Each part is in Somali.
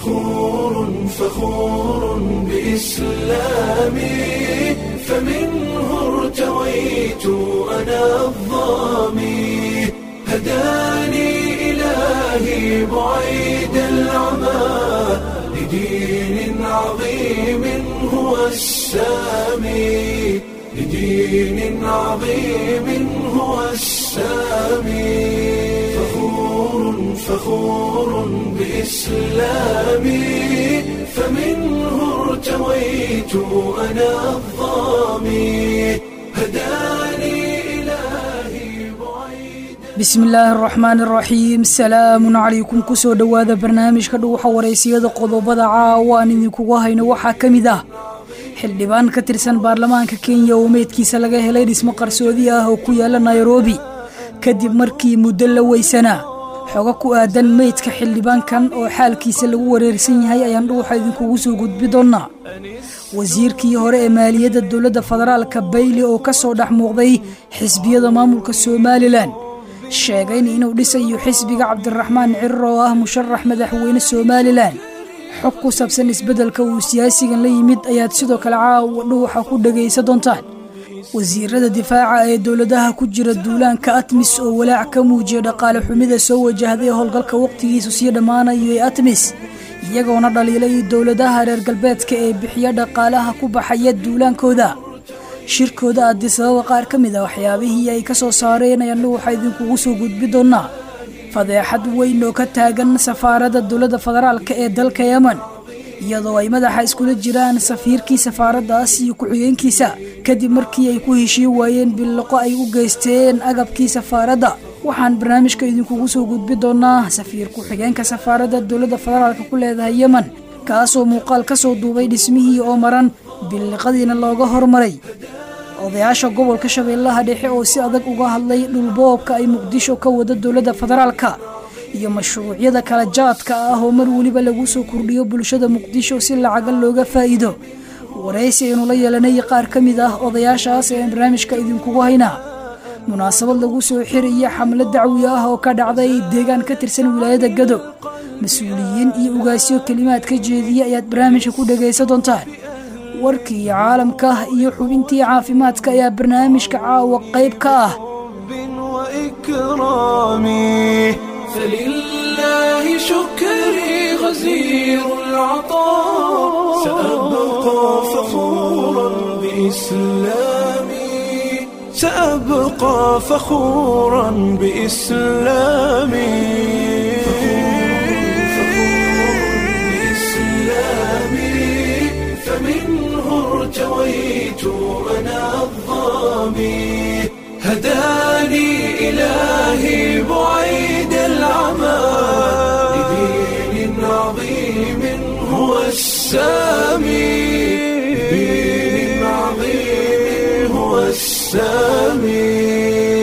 فخور فخور بإسلامي فمنه ارتويت أنا الظامي هداني إلهي بعيد العمى لدين عظيم هو السامي لدين عظيم هو السامي فخور فخور بإسلامي فمنه ارتويت أنا الظامي هداني إلهي بعيد bismi illaahi araxmaan araxiim salaamun calaykum kusoo dhowaada barnaamijka dhuuxa waraysiyada qodobada caawa aan idinkugu hayno waxaa ka mid ah xildhibaan ka tirsan baarlamaanka kenya oo meydkiisa laga helay dhismo qarsoodi ah oo ku yaala nairobi kadib markii muddo la weysanaa xogo ku aadan meydka xildhibaankan oo xaalkiisa lagu wareersan yahay ayaan dhuuxa idinkugu soo gudbi doonnaa wasiirkii hore ee maaliyadda dowladda federaalka bayli oo ka soo dhex muuqday xisbiyada maamulka somalilan sheegayn inuu dhisayo xisbiga cabdiraxmaan cirir oo ah musharax madaxweyne somalilan xog ku saabsan isbeddelka uu siyaasigan la yimid ayaad sidoo kale caawa dhuuxa ku dhegaysa doontaan wasiirada difaaca ee dowladaha ku jira duulaanka atmis oo walaac ka muujiya dhaqaale xumida soo wajahday howlgalka wakhtigiisu sii dhammaanayo ee atmis iyagoona dhaliilay dowladaha reer galbeedka ee bixiya dhaqaalaha ku baxaya duulaankooda shirkooda addisababa qaar ka mid a waxyaabihii ay ka soo saareen ayaan dhuuxa idinkugu soo gudbi doonnaa fadeexad weyn oo ka taagan safaaradda dowladda federaalka ee dalka yemen iyadoo ay madaxa iskula jiraan safiirkii safaaraddaas iyo ku-xigeenkiisa kadib markii ay ku heshiin waayeen billiqo ay u geysteen agabkii safaaradda waxaan barnaamijka idinkugu soo gudbi doonnaa safiir ku-xigeenka safaaradda dowladda federaalka ku leedahay yemen kaasoo muuqaal ka soo duubay dhismihii oo maran billiqadiina looga hormaray odayaasha gobolka shabeellaha dhexe oo si adag uga hadlay dhulboobka ay muqdisho ka wada dowladda federaalka iyo mashruucyada kala jaadka ah oo mar weliba lagu soo kordhiyo bulshada muqdisho si lacaga looga faa'iido waraysi aynu la yeelanay qaar ka mid ah odayaashaas ee barnaamijka idinkugu haynaa munaasabad lagu soo xiraya xamlad dacwi ah oo ka dhacday deegaan ka tirsan wilaayada gado mas-uuliyiin iyo ugaasyo kelimaad ka jeediya ayaad barnaamijka ku dhegaysa doontaan warkii caalamka iyo xubintii caafimaadka ayaa barnaamijka caawa qayb ka ah وإكرامي فلله شكري غزير العطاء سأبقى فخورا بإسلامي سأبقى فخورا بإسلامي بإسلامي فمنه ارتويت أنا الظامي هداني إلهي بعيد العمى لدين عظيم هو السامي لدين عظيم هو السامي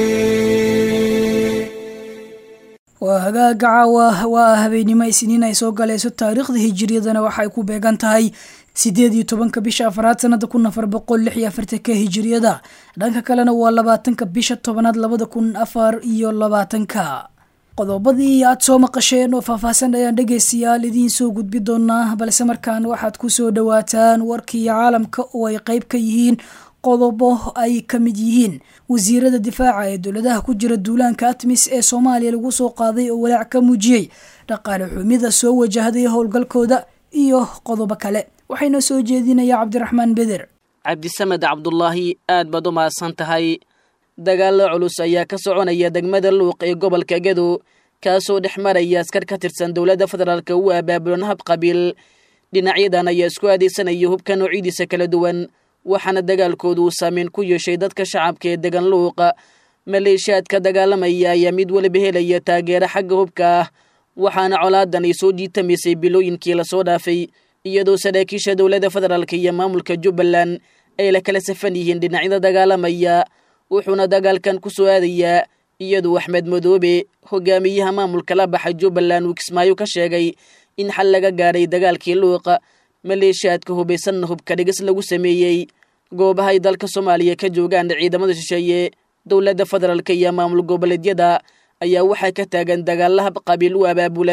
waa hagaaga caawa waa habeenimo isniin ay soo galayso taariikhda hijiriyadana waxay ku beegan tahay sideed iyo tobanka bisha afaraad sanada kun afar boqol lix iyo afartanka hijiriyada dhanka kalena waa labaatanka bisha tobanaad labada kun afar iyo labaatanka qodobadii aad soo maqasheen oo faahfaahsan ayaan dhegaystayaal idiin soo gudbi doonaa balse markaan waxaad ku soo dhowaataan warkii caalamka oo ay qeyb ka yihiin qodobo ay ka mid yihiin wasiirada difaaca ee dowladaha ku jira duulaanka atmis ee soomaaliya lagu soo qaaday oo walaac ka muujiyey dhaqaale xumida soo wajahday howlgalkooda iyo qodobo kale waxayna soo jeedinaya cabdiraxmaan beder cabdisamed cabdulaahi aad baad u mahadsan tahay dagaalo culus ayaa ka soconaya degmada luuq ee gobolka gado kaasoo dhex maraya askar ka tirsan dowladda federaalka u abaabulan hab qabiil dhinacyadan ayaa isku aadeysanaya hubka noocyadiisa kala duwan waxaana dagaalkoodu uu saameyn ku yeeshay dadka shacabka ee degan luuqa maleeshiyaadka dagaalamaya ayaa mid weliba helaya taageero xagga hubka ah waxaana colaadan ay soo jiitamaysay bilooyinkii lasoo dhaafay iyadoo saraakiisha dowladda federaalk iyo maamulka jubbaland ay la kala safan yihiin dhinacyada dagaalamaya wuxuuna dagaalkan ku soo aadayaa iyadoo axmed madoobe hogaamiyaha maamulka la baxa jubbaland uu kismaayo ka sheegay in xal laga gaaray dagaalkii luuqa maleeshiyaadka hubaysanna hubka dhigis lagu sameeyey goobahay dalka soomaaliya ka joogaan ciidamada shisheeye dowladda federaalka iyo maamul goboleedyada ayaa waxaa ka taagan dagaalla hab qabiil u abaabulan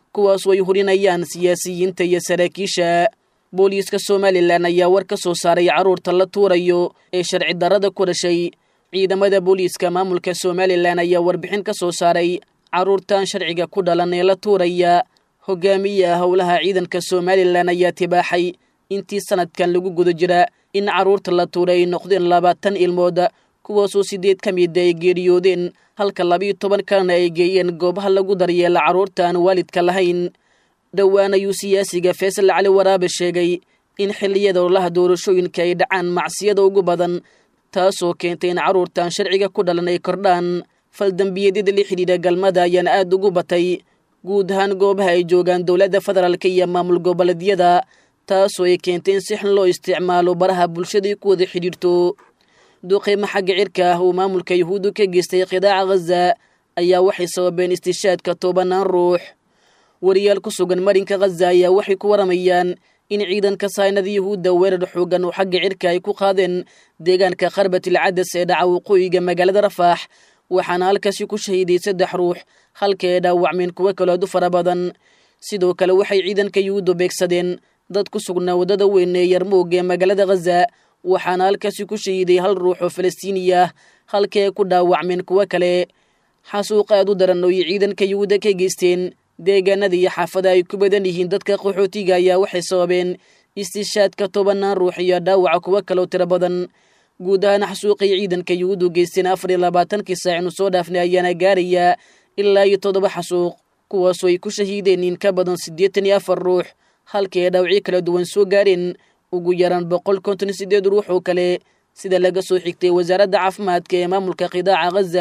kuwaasoo ay hurinayaan siyaasiyiinta iyo saraakiisha booliiska somalilan ayaa war ka soo saaray carruurta la tuurayo ee sharci darrada ku dhashay ciidamada booliiska maamulka somalilan ayaa warbixin ka soo saaray carruurtan sharciga ku dhalan ee la tuuraya hogaamiyaha howlaha ciidanka somalilan ayaa tibaaxay intii sanadkan lagu guda jira in carruurta la tuuray ay noqdeen labaatan ilmood kuwaasoo sideed ka mida ay geeriyoodeen halka labiiyo toban kalena ay geeyeen goobaha lagu daryeela carruurta aan waalidka lahayn dhowaan ayuu siyaasiga faysal cali waraabe sheegay in xilliyada ololaha doorashooyinka ay dhacaan macsiyada ugu badan taasoo keentay in carruurtan sharciga ku dhalan ay kordhaan faldambiyadyada la xidhiidha galmada ayaana aada ugu batay guud ahaan goobaha ay joogaan dowladda federaalka iyo maamul goboleedyada taasoo ay keentay in si xun loo isticmaalo baraha bulshada ku wada xidhiirto duqeymo xagga cirka ah uu maamulka yuhuuddu ka geystay qidaaca ghaza ayaa waxay sababeen istishaadka tobanaan ruux wariyaal ku sugan marinka ghaza ayaa waxay ku waramayaan in ciidanka saynada yuhuudda weerar xoogan oo xagga cirka ay ku qaadeen deegaanka kharbatil cadas ee dhaca waqooyiga magaalada rafaax waxaana halkaasi ku shahiiday saddex ruux halka ay dhaawacmeen kuwo kaloadu fara badan sidoo kale waxay ciidanka yuhuuddu beegsadeen dad ku sugnaa waddada weyn ee yarmuug ee magaalada ghaza waxaana halkaasi ku shahiiday hal ruux oo falastiini ah halka ay ku dhaawacmeen kuwo kale xasuuq aad u daran oo ay ciidanka yuhuudda ka geysteen deegaanada iyo xaafada ay ku badan yihiin dadka qaxootiga ayaa waxay sababeen istishaadka tobanaan ruux iyo dhaawaca kuwo kaloo tiro badan guud ahaan xasuuqay ciidanka yuhuuddu geysteen afar iyo labaatankii saac inu soo dhaafnay ayaana gaaraya ilaa iyo toddoba xasuuq kuwaasoo ay ku shahiideen in ka badan siddeetan iyo afar ruux halkii ay dhaawacyo kala duwan soo gaareen ugu yaraan boqol konton iyo siddeed ruux oo kale sida laga soo xigtay wasaaradda caafimaadka ee maamulka qidaaca ghaza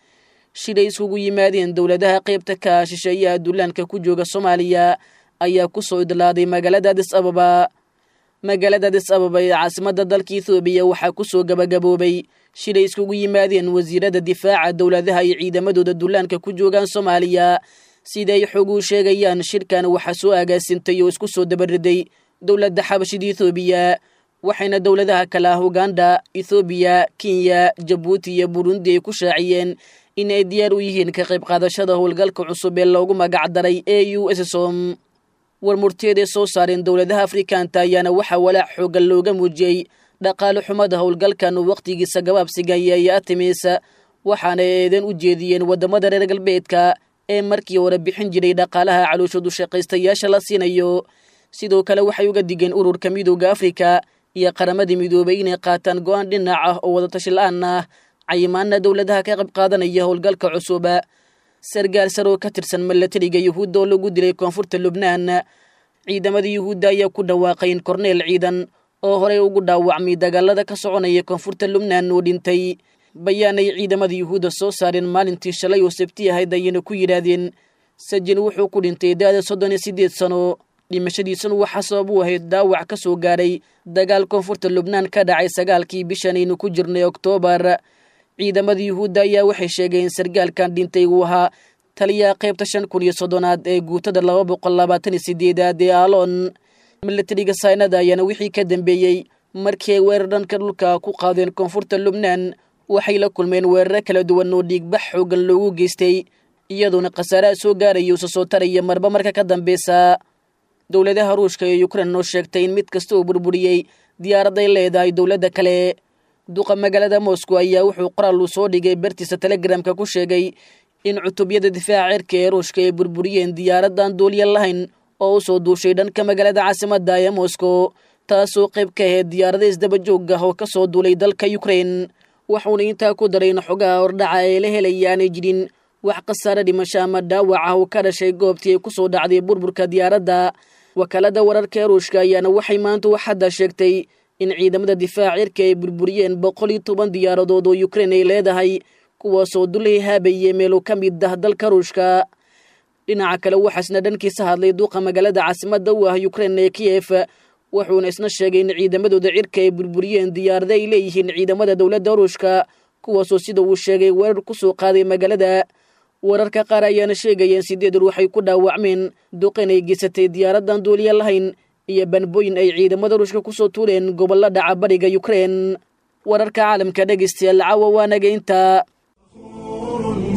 shilay iskugu yimaadeen dowladaha qaybta ka shisheeyaha dullaanka ku jooga soomaaliya ayaa ku soo idlaaday magaalada adis ababa magaalada adis ababa ee caasimadda dalka ethoobiya waxaa ku soo gabagaboobay shilay iskugu yimaadeen wasiirada difaaca dowladaha iyo ciidamadooda dullaanka ku joogaan soomaaliya siday xoguu sheegayaan shirkan waxaa soo agaasintay oo isku soo dabariday dowladda xabashida ethoobiya waxayna dowladaha kale ah uganda ethoobiya kenya jabuuti iyo burundi ay ku shaaciyeen in ay diyaar u yihiin ka qayb qaadashada howlgalka cusub ee loogu magac daray a u ssom war murtiyaday soo saareen dowladaha afrikaanta ayaana waxaa walaac xoogan looga muujiyey dhaqaale xumada howlgalkan uu wakhtigiisa gabaabsigaya iyo atimis waxaana eedan u jeediyeen waddamada reer galbeedka ee markii hore bixin jiray dhaqaalaha calooshoodu shaqaystayaasha la siinayo sidoo kale waxay uga digeen ururka midooda afrika iyo qaramadii midoobay inay qaataan go-aan dhinac ah oo wadatashi la-aan ah cayimaana dowladaha ka qayb qaadanaya howlgalka cusub sargaal saroo ka tirsan milatariga yuhuudda oo lagu dilay koonfurta lubnaan ciidamada yuhuudda ayaa ku dhawaaqay in korneel ciidan oo horey ugu dhaawacmay dagaalada ka soconaya koonfurta lubnaan oo dhintay bayaan ay ciidamada yuhuudda soo saareen maalintii shalay oo sabti ahayd ayayna ku yidhaahdeen sajin wuxuu ku dhintay da-da soddon iyo siddeed sano dhimashadiisuna waxaa sabab u ahayd dhaawac ka soo gaaray dagaal koonfurta lubnaan ka dhacay sagaalkii bishan aynu ku jirnay oktoobar ciidamada yuhuudda ayaa waxay sheegeen in sargaalkan dhintay uu ahaa taliyaha qaybta shan kun iyo soddonaad ee guutada laba boqol labaatan iyo sideedaad ee aalon milatariga saynada ayaana wixii ka dambeeyey markii ay weerar dhanka dhulka ku qaadeen koonfurta lubnaan waxay la kulmeen weeraro kala duwan oo dhiigbax xoogan loogu geystay iyadoona khasaaraha soo gaaraya usa soo taraya marba marka ka dambeysa dowladaha ruushka iyo ukrein oo sheegtay in mid kasta uu burburiyey diyaaraday leedahay dowladda kale duqa magaalada moscow ayaa wuxuu qoraal uu soo dhigay bartiisa telegramka ku sheegay in cutubyada difaaca cirka ee ruushka ay burburiyeen diyaaradan duuliya lahayn oo u soo duushay dhanka magaalada caasimadda ee moscow taasoo qayb ka ahayd diyaarada isdabajoog ah oo ka soo duulay dalka ukrein waxuuna intaa ku daray in xogaha hordhaca ee la helaya aanay jirin wax khasaare dhimasho ama dhaawac ah uu ka dhashay goobtii ay ku soo dhacday burburka diyaaradda wakaalada wararka ee ruushka ayaana waxay maanta waxadda sheegtay in ciidamada difaaca cirka ay burburiyeen boqol iyo toban diyaaradood oo ukrein ay leedahay kuwaasoo dulay haabayey meelo ka mid ah dalka ruushka dhinaca kale waxaasna dhankiisa hadlay duuqa magaalada caasimadda u ah ukrein ee kiyef wuxuuna isna sheegay in ciidamadooda cirka ay burburiyeen diyaarada ay leeyihiin ciidamada dowladda ruushka kuwaasoo sida uu sheegay weerar ku soo qaaday magaalada wararka qaar ayaana sheegayeen sideed ruux ay ku dhaawacmeen duqin ay geysatay diyaaradan duuliya lahayn iyo banbooyin ay ciidamada ruushka kusoo tuureen gobollo dhaca bariga ukrein wararka caalamka dhegeystayaal caawa waanaga intaa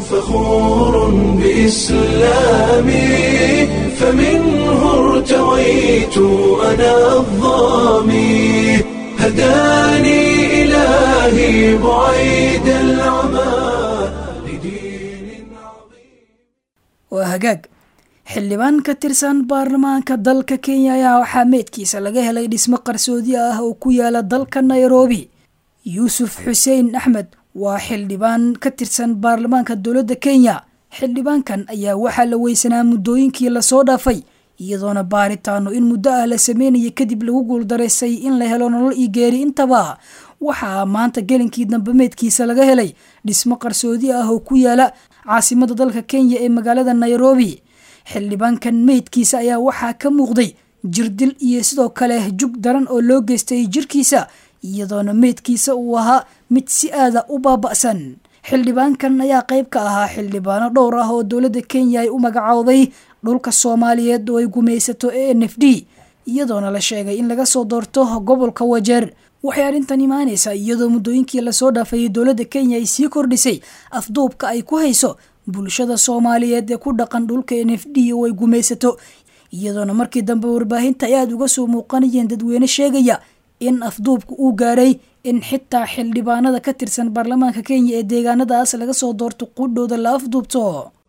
فخور بإسلامي فمنه ارتويت أنا الظامي هداني إلهي بعيد العمى لدين عظيم waa hagaag xildhibaan ka tirsan baarlamaanka dalka kenya ayaa waxaa meydkiisa laga helay dhismo qarsoodi ah oo ku yaala dalka nairobi yuusuf xuseen axmed waa xildhibaan ka tirsan baarlamaanka dowladda kenya xildhibaankan ayaa waxaa la weysanaa muddooyinkii lasoo dhaafay iyadoona baaritaano in muddo ah la sameynaya kadib lagu guuldaraysay in la helo nolol iyo geeri intaba waxaa maanta gelinkii dambe meydkiisa laga helay dhismo qarsoodi ah oo ku yaala caasimada dalka kenya ee magaalada nairobi xildhibaankan meydkiisa ayaa waxaa ka muuqday jirdil iyo sidoo kale jug daran oo loo geystay jirkiisa iyadoona meydkiisa uu ahaa mid si aada u baaba'san xildhibaankan ayaa qayb ka ahaa xildhibaano dhowr ah oo dowladda kenya ay u magacowday dhulka soomaaliyeed oo ay gumaysato e n f d iyadoona la sheegay in laga soo doorto gobolka wajeer waxay arrintan imaanaysaa iyadoo muddooyinkii lasoo dhaafayay dowladda kenya ay sii kordhisay afduubka ay ku hayso bulshada soomaaliyeed ee ku dhaqan dhulka n f d oo ay gumaysato iyadoona markii dambe warbaahinta ay aada uga soo muuqanayeen dadweyne sheegaya in afduubka uu gaaray in xitaa xildhibaanada ka tirsan baarlamaanka kenya ee deegaanadaas laga soo doorto qudhooda la afduubto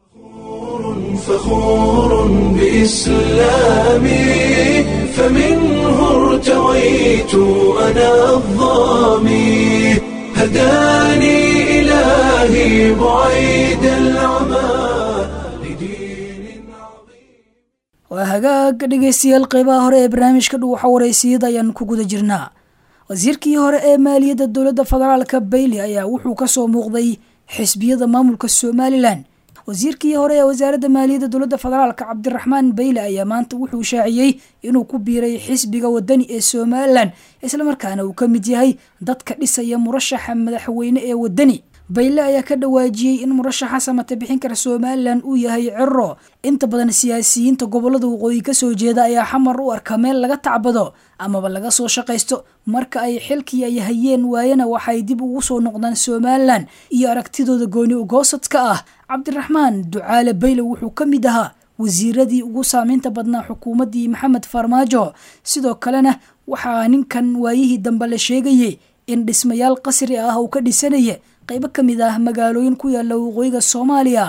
فخور بإسلامي فمنه ارتويت أنا الظامي هداني إلهي بعيد العمى لدين عظيم waa hagaag dhegeystayaal qeybaha hore ee barnaamijka dhuwaxa wareysiyada ayaan ku guda jirnaa wasiirkii hore ee maaliyadda dowladda federaalka bailey ayaa wuxuu kasoo muuqday xisbiyada maamulka somalilan wasiirkii hore ee wasaaradda maaliyadda dowladda federaalka cabdiraxmaan bayle ayaa maanta wuxuu shaaciyey inuu ku biiray xisbiga wadani ee somalilan islamarkaana uu ka mid yahay dadka dhisaya murashaxa madaxweyne ee wadani bayle ayaa ka dhawaajiyey in murashaxa samata bixin kara somalilan uu yahay ciro inta badan siyaasiyiinta gobolada waqooyi kasoo jeeda ayaa xamar u arka meel laga tacbado amaba laga soo shaqaysto marka ay xilkii ay hayeen waayana waxay dib ugu soo noqdaan somalilan iyo aragtidooda gooni ugoosadka ah cabdiraxmaan ducaale bayle wuxuu ka mid ahaa wasiiradii ugu saameynta badnaa xukuumaddii maxamed farmaajo sidoo kalena waxaa ninkan waayihii dambe la sheegayay in dhismayaal qasri ah uu ka dhisanaya qaybo ka mid ah magaalooyin ku yaala waqooyiga soomaaliya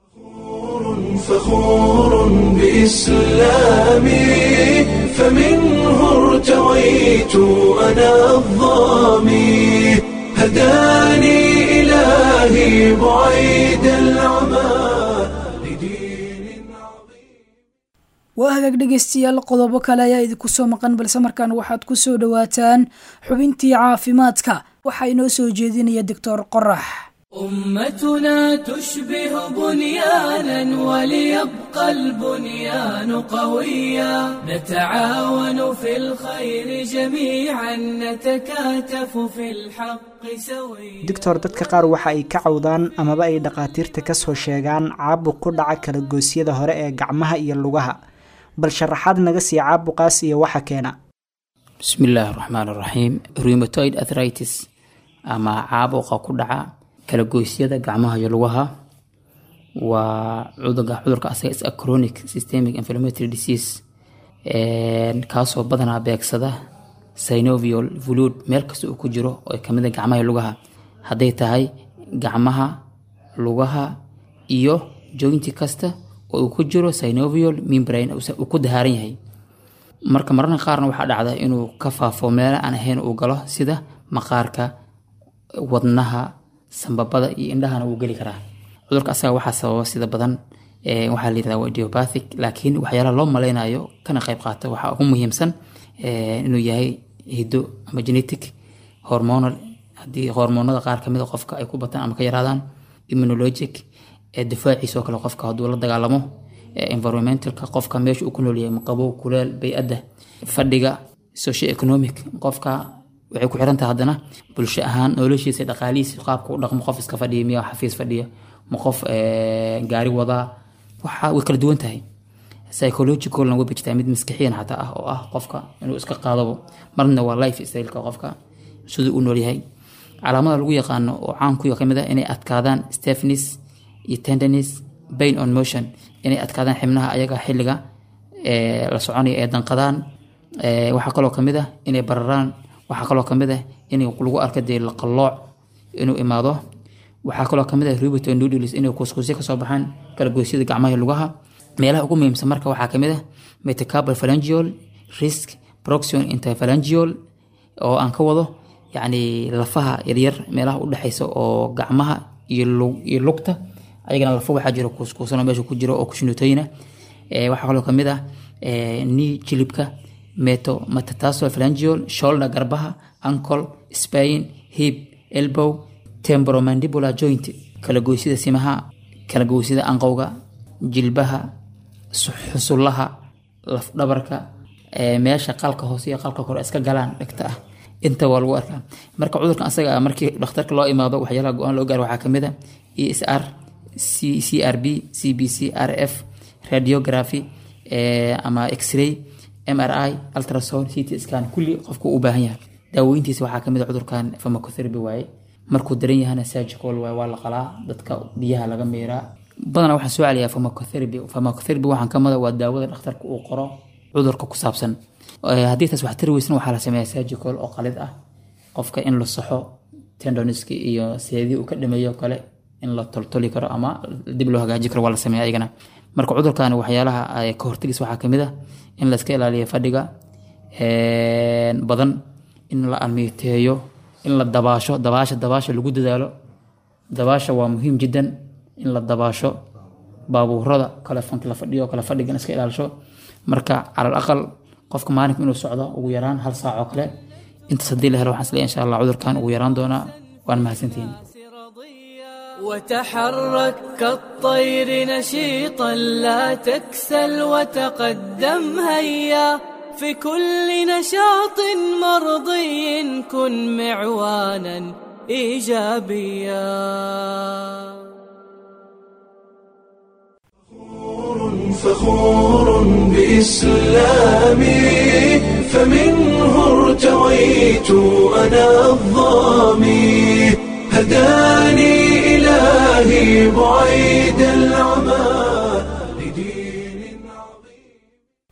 فخور بإسلامي فمنه ارتويت أنا الظامي هداني إلهي بعيد العمى لدين عظيم waa hagaag dhegeystayaal qodobo kale ayaa idinku soo maqan balse markaan waxaad ku soo dhowaataan xubintii caafimaadka waxaa inoo soo jeedinaya doctor qorax أمتنا تشبه بنيانا وليبقى البنيان قويا نتعاون في الخير جميعا نتكاتف في الحق سويا doctor dadka qaar waxa ay ka cawdaan amaba ay dhakhaatiirta ka soo sheegaan caabuq ku dhaca kala goosyada hore ee gacmaha iyo lugaha bal sharaxaad naga sii caabuqaas iyo waxa keena bismi illaahi raxmaan raxiim rheumatoid arthritis ama caabuqa ku dhaca kala goysyada gacmaha iyo lugaha waa cudurka cudurka asaga is a chronic systemic inflammatory disease kaasoo badanaa beegsada synovial fluid meel kasta uu ku jiro oo kamid a gacmaha iyo lugaha hadday tahay gacmaha lugaha iyo jointi kasta oo uu ku jiro synovial membrane uu ku dahaaran yahay marka mararka qaarna waxaa dhacda inuu ka faafo meelo aan ahayn uu galo sida maqaarka wadnaha sambabada iyo indhahana wuu geli karaa cudurka asaga waxaa sababa sida badan waxaa la yirahdaa waa idiopathic laakiin waxyaalaha loo maleynayo kana qayb qaata waxaa ugu muhiimsan inuu yahay hiddo ama genetic hormonal haddii hormoonada qaar kamid a qofka ay ku bataan ama ka yaraadaan immunologic difaaciisa oo kale qofka hadduu la dagaalamo environmentalka qofka meesha uu ku noolyahay qabow kuleel bay-adda fadhiga socio economic qofka waxay ku xiran tahay haddana bulsho ahaan noloshiisa dhaqaalihiisa qaabka u dhaqmo qof iska fadhiya miya xafiis fadhiya ma qof gaari wadaa waxa way kala duwan tahay psychologicalna way jirtaa mid maskaxiyan xataa ah oo ah qofka inuu iska qaadabo marna waa life styleka qofka siduu u noolyahay calaamada lagu yaqaano oo caankuyo kamid ah inay adkaadaan stepnis iyo tendenis bain on motion inay adkaadaan xibnaha ayaga xilliga la soconaya ee danqadaan waxaa kaloo kamid ah inay bararaan waxaa kaloo kamid ah in lagu arka dee qalooc inuu imaado waxaa kaloo kamid ah rubiton noodles inay kuskusyo kasoo baxaan kalagoysyada gacmaha iyo lugaha meelaha ugu muhiimsan marka waxaa kamid ah metacabal phalangeal risk proxion interphalangeal oo aan ka wado yacni lafaha yaryar meelaha u dhexeysa oo gacmaha iyo lugta ayagana lafo waxaa jiro kuuskuusanoo meesha ku jiro oo kushinutayna waxaa kaloo kamid ah ni jilibka meto metatasol phalangeal shoulder garbaha ankle spain hip elbow temporomandibular joint kala goysida simaha kala goysida anqowga jilbaha xusullaha lafdhabarka meesha qalka hoose iyo qalka kore iska galaan dhegta ah inta waa lagu arkaa marka cudurkan asaga ah markii dhakhtarka loo imaado waxyaalaha go-aan loo gaaro waxaa kamid ah e s r c c r b c b c r f radiography ama x-ray m r i ultrasound ct scan kulli qofku u baahan yahay daawooyintiisa waxaa kamid a cudurkan pharmacotherapy waaye markuu daran yahana surgical waaye waa la qalaa dadka biyaha laga miiraa badanaa waxaan soo celiyaa pharmacotherapy pharmacotherapy waxaan ka mada waa daawada dhakhtarka uu qoro cudurka ku saabsan haddii taas wax tari weysna waxaa la sameeyaa surgical oo qalid ah qofka in la saxo tendoniski iyo seedii uu ka dhameeyo kale in la toltoli karo ama dib loo hagaaji karo waa la sameeya ayagana marka cudurkan waxyaalaha ka hortagis waxaa kamid ah in la iska ilaaliyo fadhiga badan in la almiiteeyo in la dabaasho dabaasha dabaasha lagu dadaalo dabaasha waa muhiim jiddan in la dabaasho baabuurada kale fanki la fadhiyo kale fadhigan iska ilaalisho marka calal aqal qofka maalinka inuu socdo ugu yaraan hal saac oo kale intaas haddii la helo waxaan isleeyahay insha allah cudurkan ugu yaraan doonaa waan mahadsantihiin وتحرك كالطير نشيطا لا تكسل وتقدم هيا في كل نشاط مرضي كن معوانا ايجابيا فخور بإسلامي فمنه ارتويت أنا الظامي هداني إلهي بعيد العمى لدين عظيم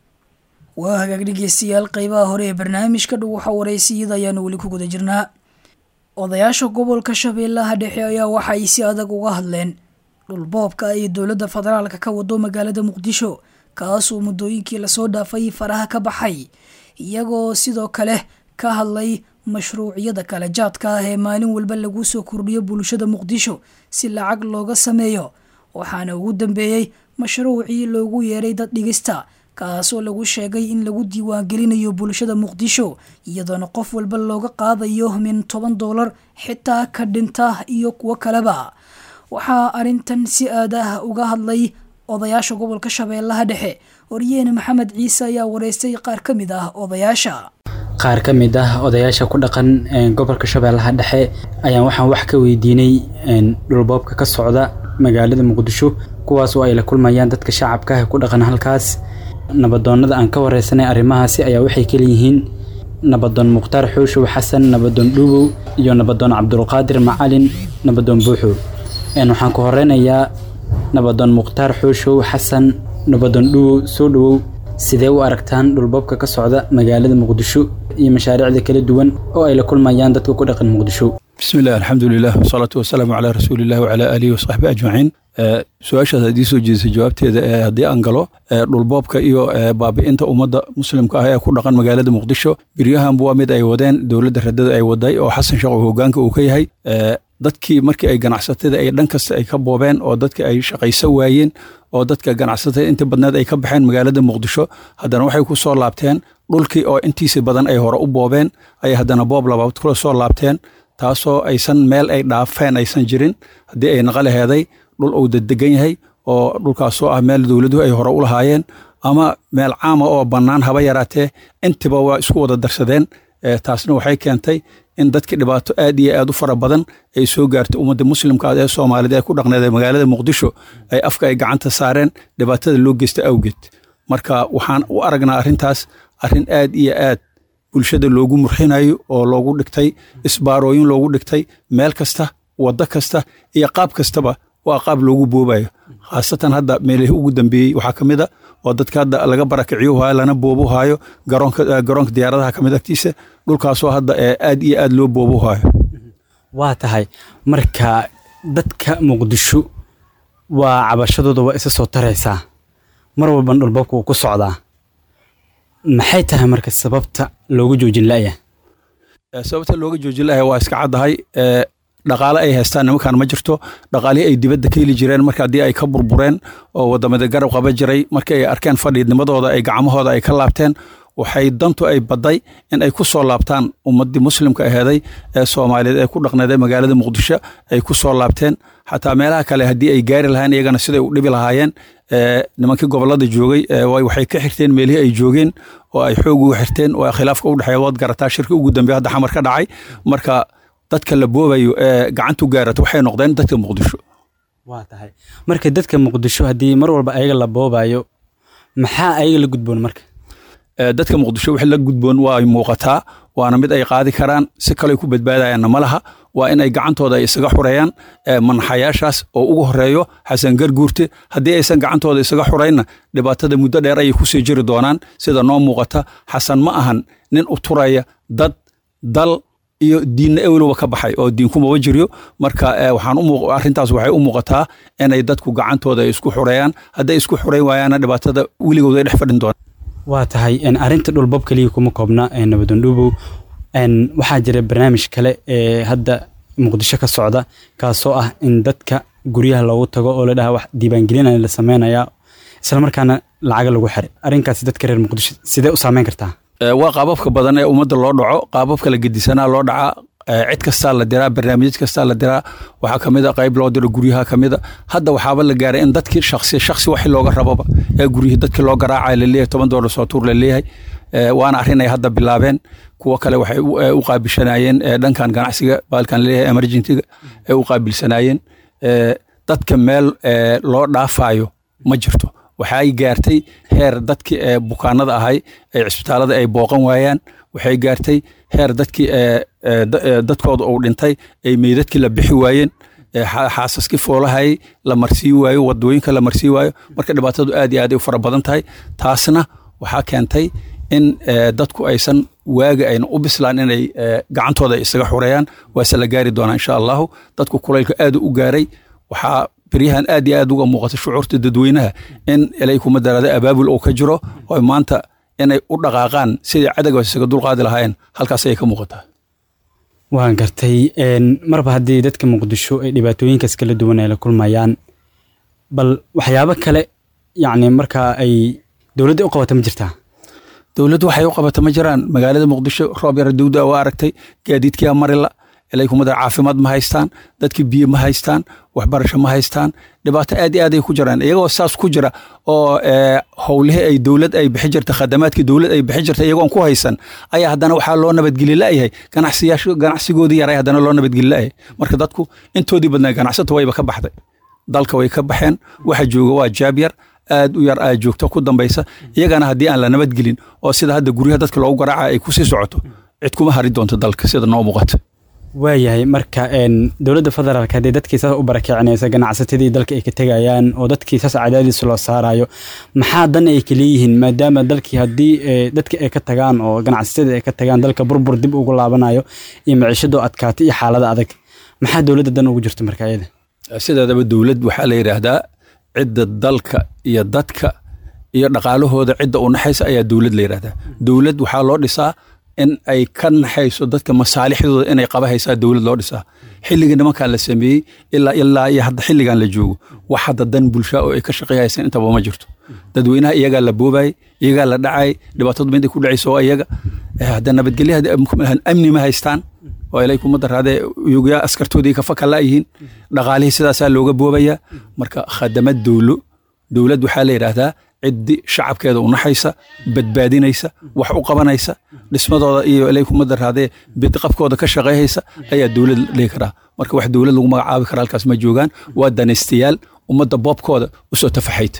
waa hagaag dhegeystayaal qeybaha hore ee barnaamijka dhow waxa wareysiyada ayaanu weli ku guda jirnaa odayaasha gobolka shabeellaha dhexe ayaa waxa ay si adag uga hadleen dhulboobka ay dowladda federaalka ka wado magaalada muqdisho kaasuu muddooyinkii lasoo dhaafay faraha ka baxay iyagoo sidoo kale ka hadlay mashruuciyada kale jaadka ah ee maalin walba lagu soo kordhiyo bulshada muqdisho si lacag looga sameeyo waxaana ugu dambeeyey mashruucii loogu yeeray dad dhigista kaasoo lagu sheegay in lagu diiwaangelinayo bulshada muqdisho iyadoona qof walba looga qaadayo min toban doolar xitaa ka dhinta iyo kuwo kaleba waxaa arrintan si aad ah uga hadlay odayaasha gobolka shabeellaha dhexe waryeene maxamed ciise ayaa wareystay qaar ka mid ah odayaasha qaar ka mid ah odayaasha ku dhaqan gobolka shabeellaha dhexe ayaan waxaan wax ka weydiinay dhulboobka ka socda magaalada muqdisho kuwaas oo ay la kulmayaan dadka shacabka ah ku dhaqan halkaas nabadoonnada aan ka wareysanay arrimahaasi ayaa waxay kaleyihiin nabadoon mukhtaar xuushow xasan nabadoon dhuubow iyo nabadoon cabdulqaadir macalin nabadoon buuxow waxaan ku horeynayaa nabadoon mukhtaar xuushow xasan nabadoon dhuubow soo dhowow sidee u aragtaan dhulboobka ka socda magaalada muqdisho iyo mashaariicda kala duwan oo ay la kulmayaan dadka ku dhaqan muqdisho بسم الله الحمد لله والصلاة والسلام على رسول الله وعلى آله وصحبه أجمعين su-aashaas haddii soo jeedisay jawaabteeda ee haddii aan galo dhulboobka iyo baabi'inta ummadda muslimka ah ee ku dhaqan magaalada muqdisho biryahanba waa mid ay wadeen dowladda radada ay waday oo xasan sheekh oo hogaanka uu ka yahay dadkii markii ay ganacsatada ay dhan kasta ay ka boobeen oo dadka ay shaqayso waayeen oo dadka ganacsatada inta badneed ay ka baxeen magaalada muqdisho haddana waxay ku soo laabteen dhulkii oo intiisa badan ay hore u boobeen ayay haddana boob labaad kula soo laabteen taasoo aysan meel ay dhaafeen aysan jirin haddii ay naqalaheeday dhul uu dedegan yahay oo dhulkaasoo ah meel dowladuhu ay hore u lahaayeen ama meel caama oo bannaan haba yaraatee intiba waa isku wada darsadeen taasna waxay keentay in dadkii dhibaato aad iyo aad u fara badan ay soo gaartay ummadda muslimka ee soomaalida ee ku dhaqneed ee magaalada muqdisho ay afka ay gacanta saareen dhibaatada loo geysta awgeed marka waxaan u aragnaa arrintaas arrin aad iyo aad bulshada loogu murxinayo oo loogu dhigtay isbaarooyin loogu dhigtay meel kasta waddo kasta iyo qaab kastaba waa qaab loogu boobayo khaasatan hadda meelihii ugu dambeeyey waxaa ka mid a oo dadka hadda laga barakiciyo hayo lana boobu hayo garoonka garoonka diyaaradaha kamid agtiisa dhulkaasoo hadda aad iyo aad loo boobu hayo waa tahay marka dadka muqdisho waa cabashadooda waa isa soo taraysaa mar walban dhulbabka uu ku socdaa maxay tahay marka sababta looga joojin la'ya sababta looga joojin la'ya waa iska caddahay dhaqaale ay haystaan nimankan ma jirto dhaqaalihii ay dibadda ka heli jireen marka haddii ay ka burbureen oo wadamada garab qaba jiray markii ay arkeen fadhiidnimadooda ay gacmahooda ay ka laabteen waxay dantu ay badday in ay ku soo laabtaan ummaddii muslimka aheeday ee soomaaliyeed ee ku dhaqneeday magaalada muqdisho ay ku soo laabteen xataa meelaha kale haddii ay gaari lahayn iyagana siday u dhibi lahaayeen nimankii gobolada joogay waxay ka xirteen meelihii ay joogeen oo ay xoog uga xirteen oo khilaafka u dhexeeya waad garataa shirki ugu dambeeya hadda xamar ka dhacay marka dadka la boobayo ee gacantu gaarata waxay noqdeen dadka muqdisho waa tahay marka dadka muqdisho haddii mar walba ayaga la boobayo maxaa ayaga la gudboon marka dadka muqdisho wixii la gudboon waa ay muuqataa waana mid ay qaadi karaan si kale ku badbaadayaanna ma laha waa in ay gacantooda ay isaga xureeyaan manaxayaashaas oo ugu horeeyo xasan garguurte haddii aysan gacantooda isaga xuraynna dhibaatada muddo dheer ayay kusii jiri doonaan sida noo muuqata xasan ma ahan nin u turaya dad dal iyo diinna ewloba ka baxay oo diinkumaba jiryo marka waxaan arrintaas waxay u muuqataa inay dadku gacantooda isku xureeyaan hadday isku xureyn waayaanna dhibaatada weligooda ay dhex fadhin doonaan waa tahay arrinta dhulbab keliya kuma koobna nabadondhubow waxaa jira barnaamij kale ee hadda muqdisho ka socda kaasoo ah in dadka guryaha loogu tago oo la dhaha wax diiwaangelina la sameynayaa islamarkaana lacaga lagu xiray arrinkaasi dadka reer muqdisho sidee u saameyn kartaa waa qaababka badan ee ummadda loo dhaco qaababka la gedisanaa loo dhacaa cid kastaa la diraa barnaamijyad kastaa la diraa waxaa kamid a qayb loo diro guryaha kamid a hadda waxaaba la gaaray in dadkii shaksi shaksi waxi looga rababa ee guryihii dadkii loo garaacaya laleeyahay toban doolar soo tuur laleeyahay waana arrin ay hadda bilaabeen kuwo kale waxay u qaabilsanaayeen dhankan ganacsiga baalkan laleeyahay emergentiga ay u qaabilsanaayeen dadka meel loo dhaafayo ma jirto waxay gaartay heer dadkii bukaanada ahay ee cisbitaalada ay booqan waayaan waxay gaartay heer dadkii dadkooda uu dhintay ay meydadkii la bixi waayeen xaasaskii foolahayay la marsii waayo wadooyinka la marsii waayo marka dhibaatadu aad iyo aad ay u fara badan tahay taasna waxaa keentay in dadku aysan waaga ayna u bislaan inay gacantooda isaga xureeyaan waase la gaari doonaa insha allahu dadku kulaylka aad u gaaray waxaa beryahan aad iyo aad uga muuqata shucuurta dadweynaha in ilay kuma daraada abaabul oo ka jiro oo maanta inay u dhaqaaqaan sidai cadowga isaga dulqaadi lahaayeen halkaas ayay ka muuqataa waan gartay marba haddii dadka muqdisho ay dhibaatooyinkaas kala duwan ay la kulmayaan bal waxyaabo kale yacni markaa ay dowladda u qabata ma jirtaa dowladdu waxay u qabata ma jiraan magaalada muqdisho roob yara dawda waa aragtay gaadiidkiyaa marila ilay kuma dara caafimaad ma haystaan dadkii biyo ma haystaan waxbarasho ma haystaan dhibaato aad iyo aad ay ku jiraan iyagoo saas ku jira oo howlihii ay dowlad ay bixi jirta khadamaadkii dowlad ay bixi jirta iyagoon ku haysan ayaa haddana waxaa loo nabadgeli la'yahay ganacsiyaashu ganacsigoodii yaray haddana loo nabadgeli la'yahay marka dadku intoodii badnaa ganacsata wayba ka baxday dalka way ka baxeen waxa jooga waa jaab yar aad u yar aa joogto ku dambaysa iyagana haddii aan la nabadgelin oo sida hadda guryaha dadka loogu garaaca ay kusii socoto cid kuma hari doonto dalka sida noo muuqata waayahay marka dowladda federaalk haddii dadkii saas u barakicinaysa ganacsatadii dalka ay ka tegayaan oo dadkii saas cadaadiis loo saarayo maxaa dan ay kaleeyihiin maadaama dalkii haddii dadka ay ka tagaan oo ganacsatadii ay ka tagaan dalka burbur dib ugu laabanayo iyo maciishadoo adkaata iyo xaalada adag maxaa dowladda dan ugu jirta marka iyada sideedaba dowlad waxaa la yidhaahdaa cidda dalka iyo dadka iyo dhaqaalahooda cidda u naxaysa ayaa dowlad la yidhahdaa dowlad waxaa loo dhisaa in ay ka naxayso dadka masaalixdooda inay qaba haysaa dowlad loo dhisaa xilligii nimankan la sameeyey ilaa ilaa iyo hadda xilligan la joogo wax hadda dan bulshaa oo ay ka shaqeeyhaysan intaba ma jirto dadweynaha iyagaa la boobayay iyagaa la dhacay dhibaatadu mid ay ku dhacayso waa iyaga hadda nabadgelyaha amni ma haystaan oo ilay kuma daraadee yugaa askartoodii ka faka la'yihiin dhaqaalihii sidaasaa looga boobayaa marka khadamad dowlo dowlad waxaa la yidhaahdaa ciddi shacabkeeda u naxaysa badbaadinaysa wax u qabanaysa dhismadooda iyo ilay kuma daraadee bidqabkooda ka shaqeeyhaysa ayaa dowlad dhihi karaa marka wax dowlad lagu magacaabi kara halkaas ma joogaan waa danaystayaal ummadda boobkooda usoo tafaxayta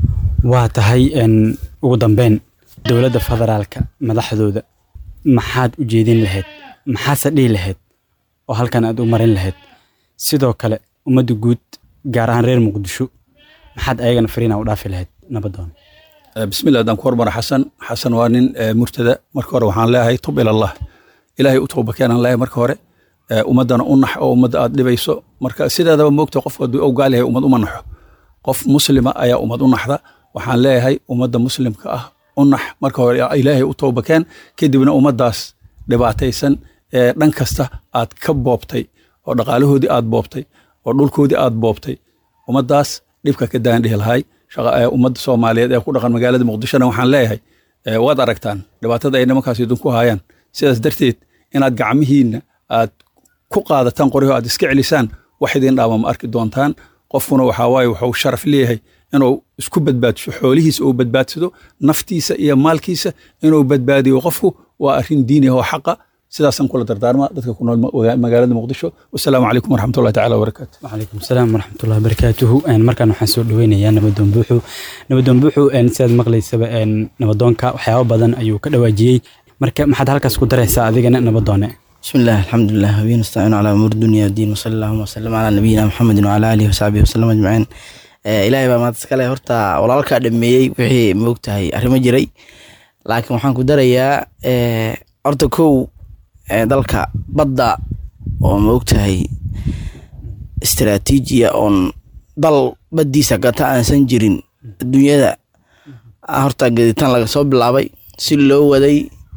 waa tahay ugu dambeyn dowladda federaalka madaxdooda maxaad u jeedin lahayd maxaase dhihi lahayd oo halkan aad u marin lahayd sidoo kale ummadda guud gaar ahaan reer muqdisho maxaad ayagana fariina u dhaafi lahayd nabadoon bismillah haddaan ku hormara xasan xasan waa nin murtada marka hore waxaan leeyahay tub ilallah ilaahay u tooba keenaan leeyahay marka hore ummaddana u nax oo ummadda aad dhibayso marka sideedaba moogta qof hadduu ogaal yahay ummad uma naxo qof muslima ayaa ummad u naxda waxaan leeyahay ummadda muslimka ah u nax marka hore ilaahay u tooba keen kadibna ummaddaas dhibaataysan ee dhan kasta aad ka boobtay oo dhaqaalahoodii aad boobtay oo dhulkoodii aad boobtay ummaddaas dhibka ka daan dhihi lahay ummadda soomaaliyeed ee ku dhaqan magaalada muqdishona waxaan leeyahay waad aragtaan dhibaatada ay nimankaas idinku haayaan sidaas darteed inaad gacmihiinna aad ku qaadataan qoryaho aad iska celisaan wax idin dhaama ma arki doontaan qofkuna waxaa waaye wuxuu sharaf leeyahay inuu isku badbaadiso xoolihiisa uu badbaadsado naftiisa iyo maalkiisa inuu badbaadiyo qofku waa arrin diini oo xaqa sidaasaan kula dardaarma dadka ku nool magaalada muqdisho wasalaamu calaykum waraxmatullahi tacaala wabarakaatu wacalaykum asalaam waraxmatullahi wabarakaatuhu markaan waxaan soo dhaweynayaa nabadoon buuxu nabadoon buuxu sidaad maqlaysaba nabadoonka waxyaabo badan ayuu ka dhawaajiyey marka maxaad halkaas ku daraysaa adigana nabadoone بسم الله الحمد لله وبه نستعين على امور الدنيا والدين وصلى اللهم وسلم على نبينا محمد وعلى اله وصحبه وسلم اجمعين ilaahay baa maanta iskale horta walaalkaa dhameeyey wixii moogtahay arrimo jiray laakiin waxaan ku darayaa horta kow dalka badda oo moogtahay istaraatiijiya oon dal baddiisa gata aansan jirin adduunyada horta gaditaan laga soo bilaabay si loo waday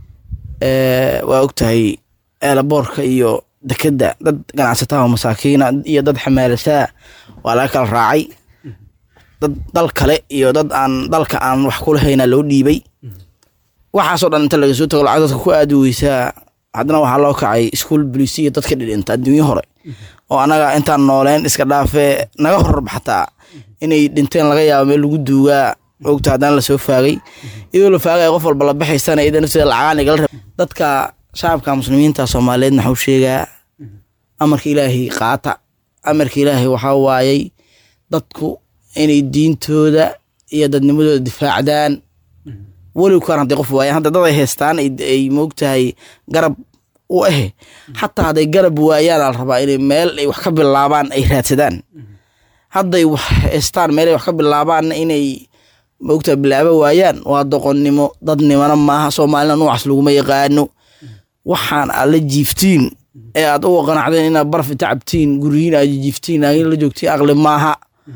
waa ogtahay eelaboorka iyo dekedda dad ganacsataa oo masaakiina iyo dad xamaalasaa waa laga kala raacay dad dal kale iyo dad aan dalka aan wax kulahayna loo dhiibay waxaasoo dhan inta laga soo tago lacag dadka ku aadi weysaa haddana waxaa loo kacay iskuol bolisiya dadka dhidhinta adduunyo hore oo anaga intaan nooleen iska dhaafee naga horarba xataa inay dhinteen laga yaabo meel lagu duugaa ogta haddana lasoo faagay iyadoo la faagaya qof walba la baxaysana iyadana sida lacagaan igala rab dadka shacabka muslimiinta soomaaliyeed maxuu sheegaa amarka ilaahay qaata amarka ilaahay waxaa waayey dadku inay diintooda iyo dadnimadooda difaacdaan weliw kaan hadday qof waayaan hadda dad ay haystaan ay moogtahay garab u ahe xataa hadday garab waayaan ala rabaa inay meel ay wax ka bilaabaan ay raadsadaan hadday wax haystaan meel ay wax ka bilaabaanna inay moogtahay bilaabo waayaan waa doqonnimo dadnimona maaha soomaalina nuucaas laguma yaqaano waxaan aad la jiiftiin ee aad uga qanacdeen inaad barfi tacabtiin guryihiin aad jiiftiin laakiin la joogtiin aqli maaha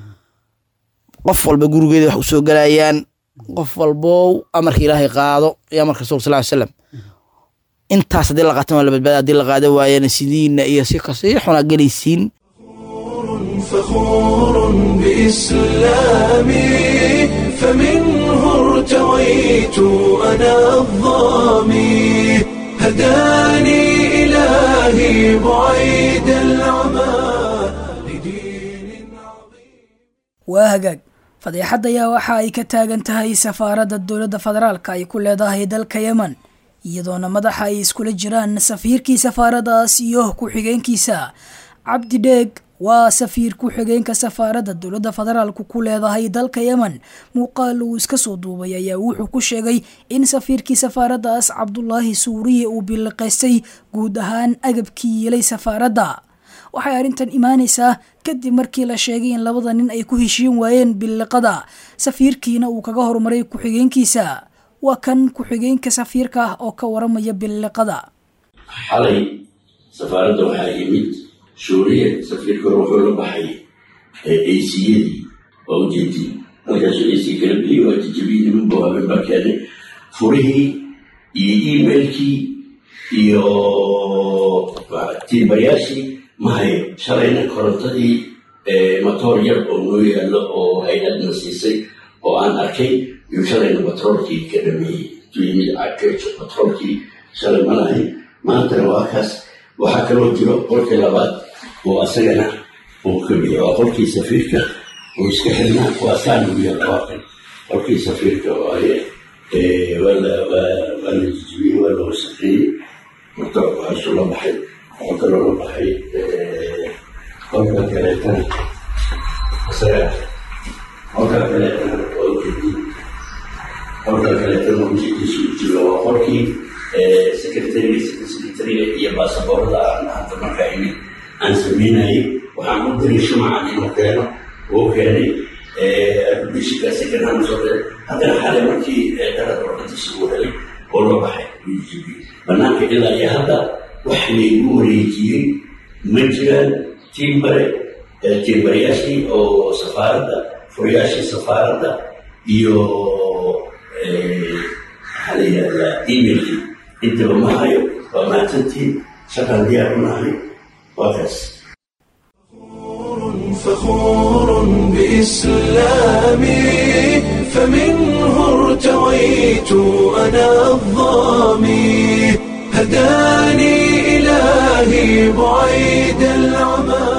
qof walba gurigeeda wax u soo galayaan qof walbow amarka ilaahay qaado iyo amarka rasulka sal slam intaas haddii la qaatan waa la badbaada haddii la qaada waayana sidiina iyo si kasii xunaa gelaysiin فخور بإسلامي فمنه ارتويت أنا الظامي هداني إلهي بعيد العمى لدين عظيم waa hagaag fadeexad ayaa waxa ay ka taagan tahay safaaradda dowladda federaalka ay ku leedahay dalka yemen iyadoona madaxa ay iskula jiraan safiirkii safaaraddaas iyo ku-xigeenkiisa cabdi dheeg waa safiir ku-xigeenka safaaradda dowladda federaalku ku leedahay dalka yemen muuqaal uu iska soo duubay ayaa wuxuu ku sheegay in safiirkii safaaraddaas cabdulaahi suuriye uu biliqaystay guud ahaan agabkii yeelay safaaradda waxay arrintan imaanaysaa kadib markii la sheegay in labada nin ay ku heshiin waayeen biliqada safiirkiina uu kaga horumaray ku-xigeenkiisa waa kan ku-xigeenka safiirka ah oo ka waramaya biliqada xalay safaaradda waxaa yimid suuriya safiirka wuxuu la baxay aciyadii waa ujeedii halkaasuu ac kala biyey waa jijabiyey niman buu habeen baa keenay furihii iyo emailkii iyo tiimbayaashii mahayo shalayna korontadii matoor yar oo noo yaallo oo hay-adna siisay oo aan arkay yuu shalayna batroolkii ka dhameeyey intuu yimid batroolkii shalay ma lahayn maantana waa kaas waxaa kaloo jiro qolkii labaad oo asagana uu ka bixiy waa qolkii safiirka uu iska xirnaa waa saanugya labaatan qolkii safiirka waaye waa la jijibiyey waa la wasaqeeyey marka waxaasuu la baxay waxaa kaloo la baxay qolka kaleetana isaga qolka kaleetana waa ujeedin qolka kaleetana ujeediisu jiro waa qolkii secretariga secretariga iyo baasaboorada aan hanta markaa imid aan sameynayay waxaan u diray shumacan inuu keeno oo keenay bishiga secondhand soo diray haddana xalay markii darada warqadiisa uu helay oo loo baxay UGB banaanka ilaa iyo hadda wax laygu wareejiyey ma jiraan tiimbare tiimbarayaashii oo safaaradda furayaashii safaaradda iyo maxaa la yidhahdaa emailkii intaba ma hayo waa mahadsantiin shaqaan diyaar u nahay waa kaas فخور بإسلامي فمنه ارتويت أنا الظامي هداني إلهي بعيد العمى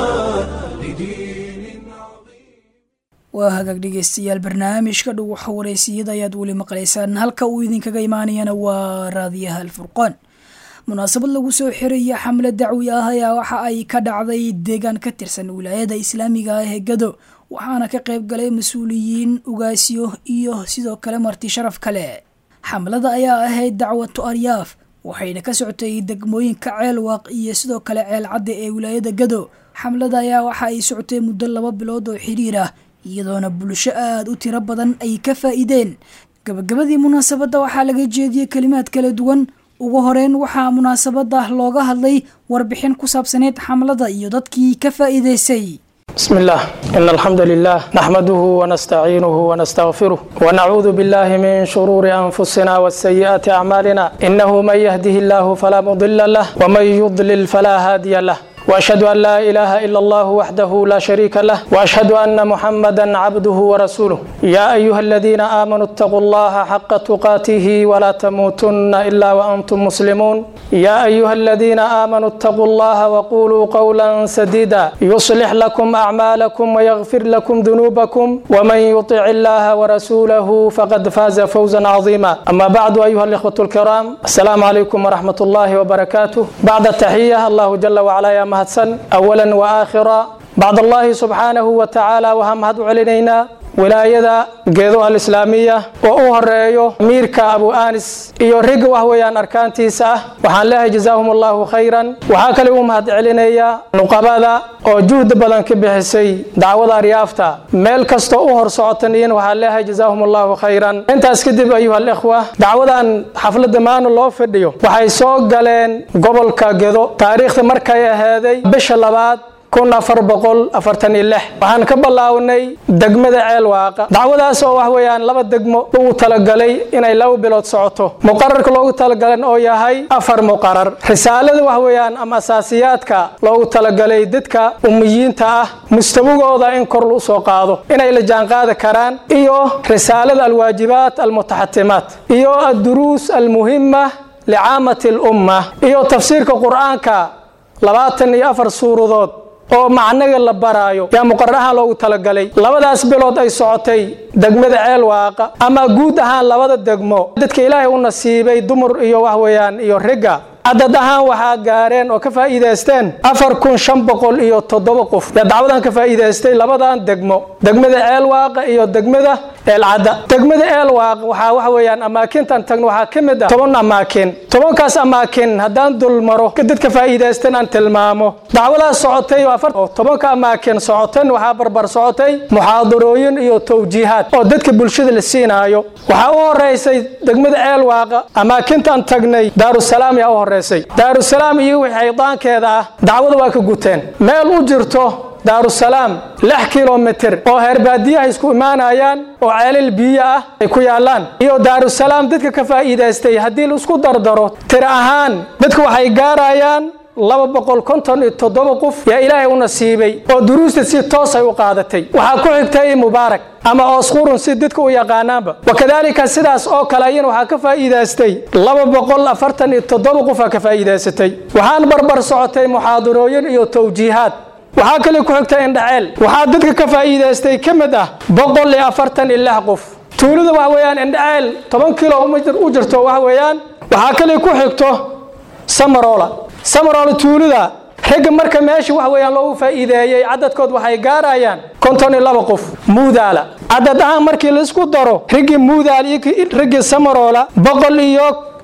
waa hagaag dhegeystayaal barnaamijka dhow waxa wareysiyada ayaad weli maqlaysaan halka uu idinkaga imaanayana waa raadiyaha alfurqaan munaasabad lagu soo xiraya xamle dacwi ah ayaa waxa ay ka dhacday deegaan ka tirsan wilaayada islaamiga ah ee gado waxaana ka qayb galay mas-uuliyiin ugaasyo iyo sidoo kale marti sharaf kale xamlada ayaa ahayd dacwatu aryaaf waxayna ka socotay degmooyinka ceelwaaq iyo sidoo kale ceel cadde ee wilaayada gado xamlada ayaa waxa ay socotay muddo laba bilood oo xiriir ah iyadoona bulsho aada u tiro badan ay ka faa'iideen gabagabadii munaasabadda waxaa laga jeediyey kelimaad kala duwan ugu horeyn waxaa munaasabada looga hadlay warbixin ku saabsaneyd xamlada iyo dadkii ka faa'iideysay بسم الله إن الحمد لله نحمده ونستعينه ونستغفره ونعوذ بالله من شرور أنفسنا والسيئات أعمالنا إنه من يهده الله فلا مضل له ومن يضلل فلا هادي له واشهد ان لا اله الا الله وحده لا شريك له واشهد ان محمدا عبده ورسوله يا ايها الذين امنوا اتقوا الله حق تقاته ولا تموتن الا وانتم مسلمون يا ايها الذين امنوا اتقوا الله وقولوا قولا سديدا يصلح لكم اعمالكم ويغفر لكم ذنوبكم ومن يطع الله ورسوله فقد فاز فوزا عظيما اما بعد ايها الاخوه الكرام السلام عليكم ورحمه الله وبركاته بعد التحيه الله جل وعلا يا mahadsan awalan wa aakhira bacd allahi subxaanahu wa tacaala waxaan mahad u celinaynaa wilaayada geedo alislaamiya oo u horeeyo amiirka abu anis iyo riga wax weeyaan arkaantiisa ah waxaan leehay jazaahum allahu khayran waxaa kale u mahad celinayaa nuqabada oo juhdi badan ka bixisay dacwada aryaafta meel kastoo u hor socotan iyan waxaan leehay jazaahum allahu khayran intaas kadib ayuha alikhwa dacwadan xafladda maana loo fadhiyo waxay soo galeen gobolka gedo taariikhda markay ahaaday bisha labaad kun afar boqol afartan iyo lix waxaan ka bilaawnay degmada ceel waaqa dacwadaas oo wax weeyaan laba degmo lagu talagalay inay laba bilood socoto muqararka loogu talagalan oo yahay afar muqarar risaalada wax weeyaan ama asaasiyaadka loogu talagalay dadka umiyiinta ah mustawigooda in kor lu soo qaado inay la jaanqaadi karaan iyo risaalada alwaajibaat almutaxatimaat iyo adduruus almuhima licaamati alumma iyo tafsiirka qur-aanka labaatan iyo afar suuradood oo macnaga la baraayo yaa muqarar ahaan loogu talagalay labadaas bilood ay socotay degmada ceel waaqa ama guud ahaan labada degmo dadka ilaahay u nasiibay dumar iyo wax weeyaan iyo ragga cadad ahaan waxaa gaareen oo ka faa'iidaysteen afar kun shan boqol iyo toddoba qof yaa dacwadan ka faa'iidaystay labadan degmo degmada ceel waaqa iyo degmada eelcadda degmada eel waaq waxaa waxa weeyaan amaakintan tagno waxaa ka mid ah toban amaakin tobankaas amaakin haddaan dul maro dadka faa'iidaystan aan tilmaamo dacwadaas socotay oo afar oo tobanka amaakin socotan waxaa barbar socotay muxaadarooyin iyo towjiihaad oo dadka bulshada la siinaayo waxaa u horeysay degmada ceel waaqa amaakintan tagnay daarusalaam yaa u horeysay daarusalaam iyo wixii xaydaankeeda ah dacwada waa ka guteen meel u jirto daarusalaam lix kilomitir oo heerbaadiyaha isku imaanayaan oo ceelal biyo ah ay ku yaalaan iyo daarusalaam dadka ka faa'iidaystay haddii la isku dardaro tir ahaan dadka waxay gaarayaan laba boqol konton iyo toddoba qof yaa ilaahay u nasiibay oo duruusta si toos ay u qaadatay waxaa ku xigtay mubaarak ama oosqurun si dadka u yaqaanaanba wakadaalika sidaas oo kale ayana waxaa ka faa'iidaystay laba boqol afartan iyo toddoba qofaa ka faa'iidaysatay waxaan barbar socotay muxaadarooyin iyo towjiihaad waxaa kale ku xigta indhaceel waxaa dadka ka faa'iidaystay ka mid ah boqol iyo afartan iyo lix qof tuulada waxa weeyaan indhaceel toban kilo u jirto waxa weeyaan waxaa kale ku xigto samarola samarola tuulada ragga marka meesha waxa weeyaan loogu faa'iideeyey cadadkood waxay gaarayaan konton iyo laba qof muudaala cadad ahaan markii laisku daro raggii muudaal iyo raggii samarola boqol iyo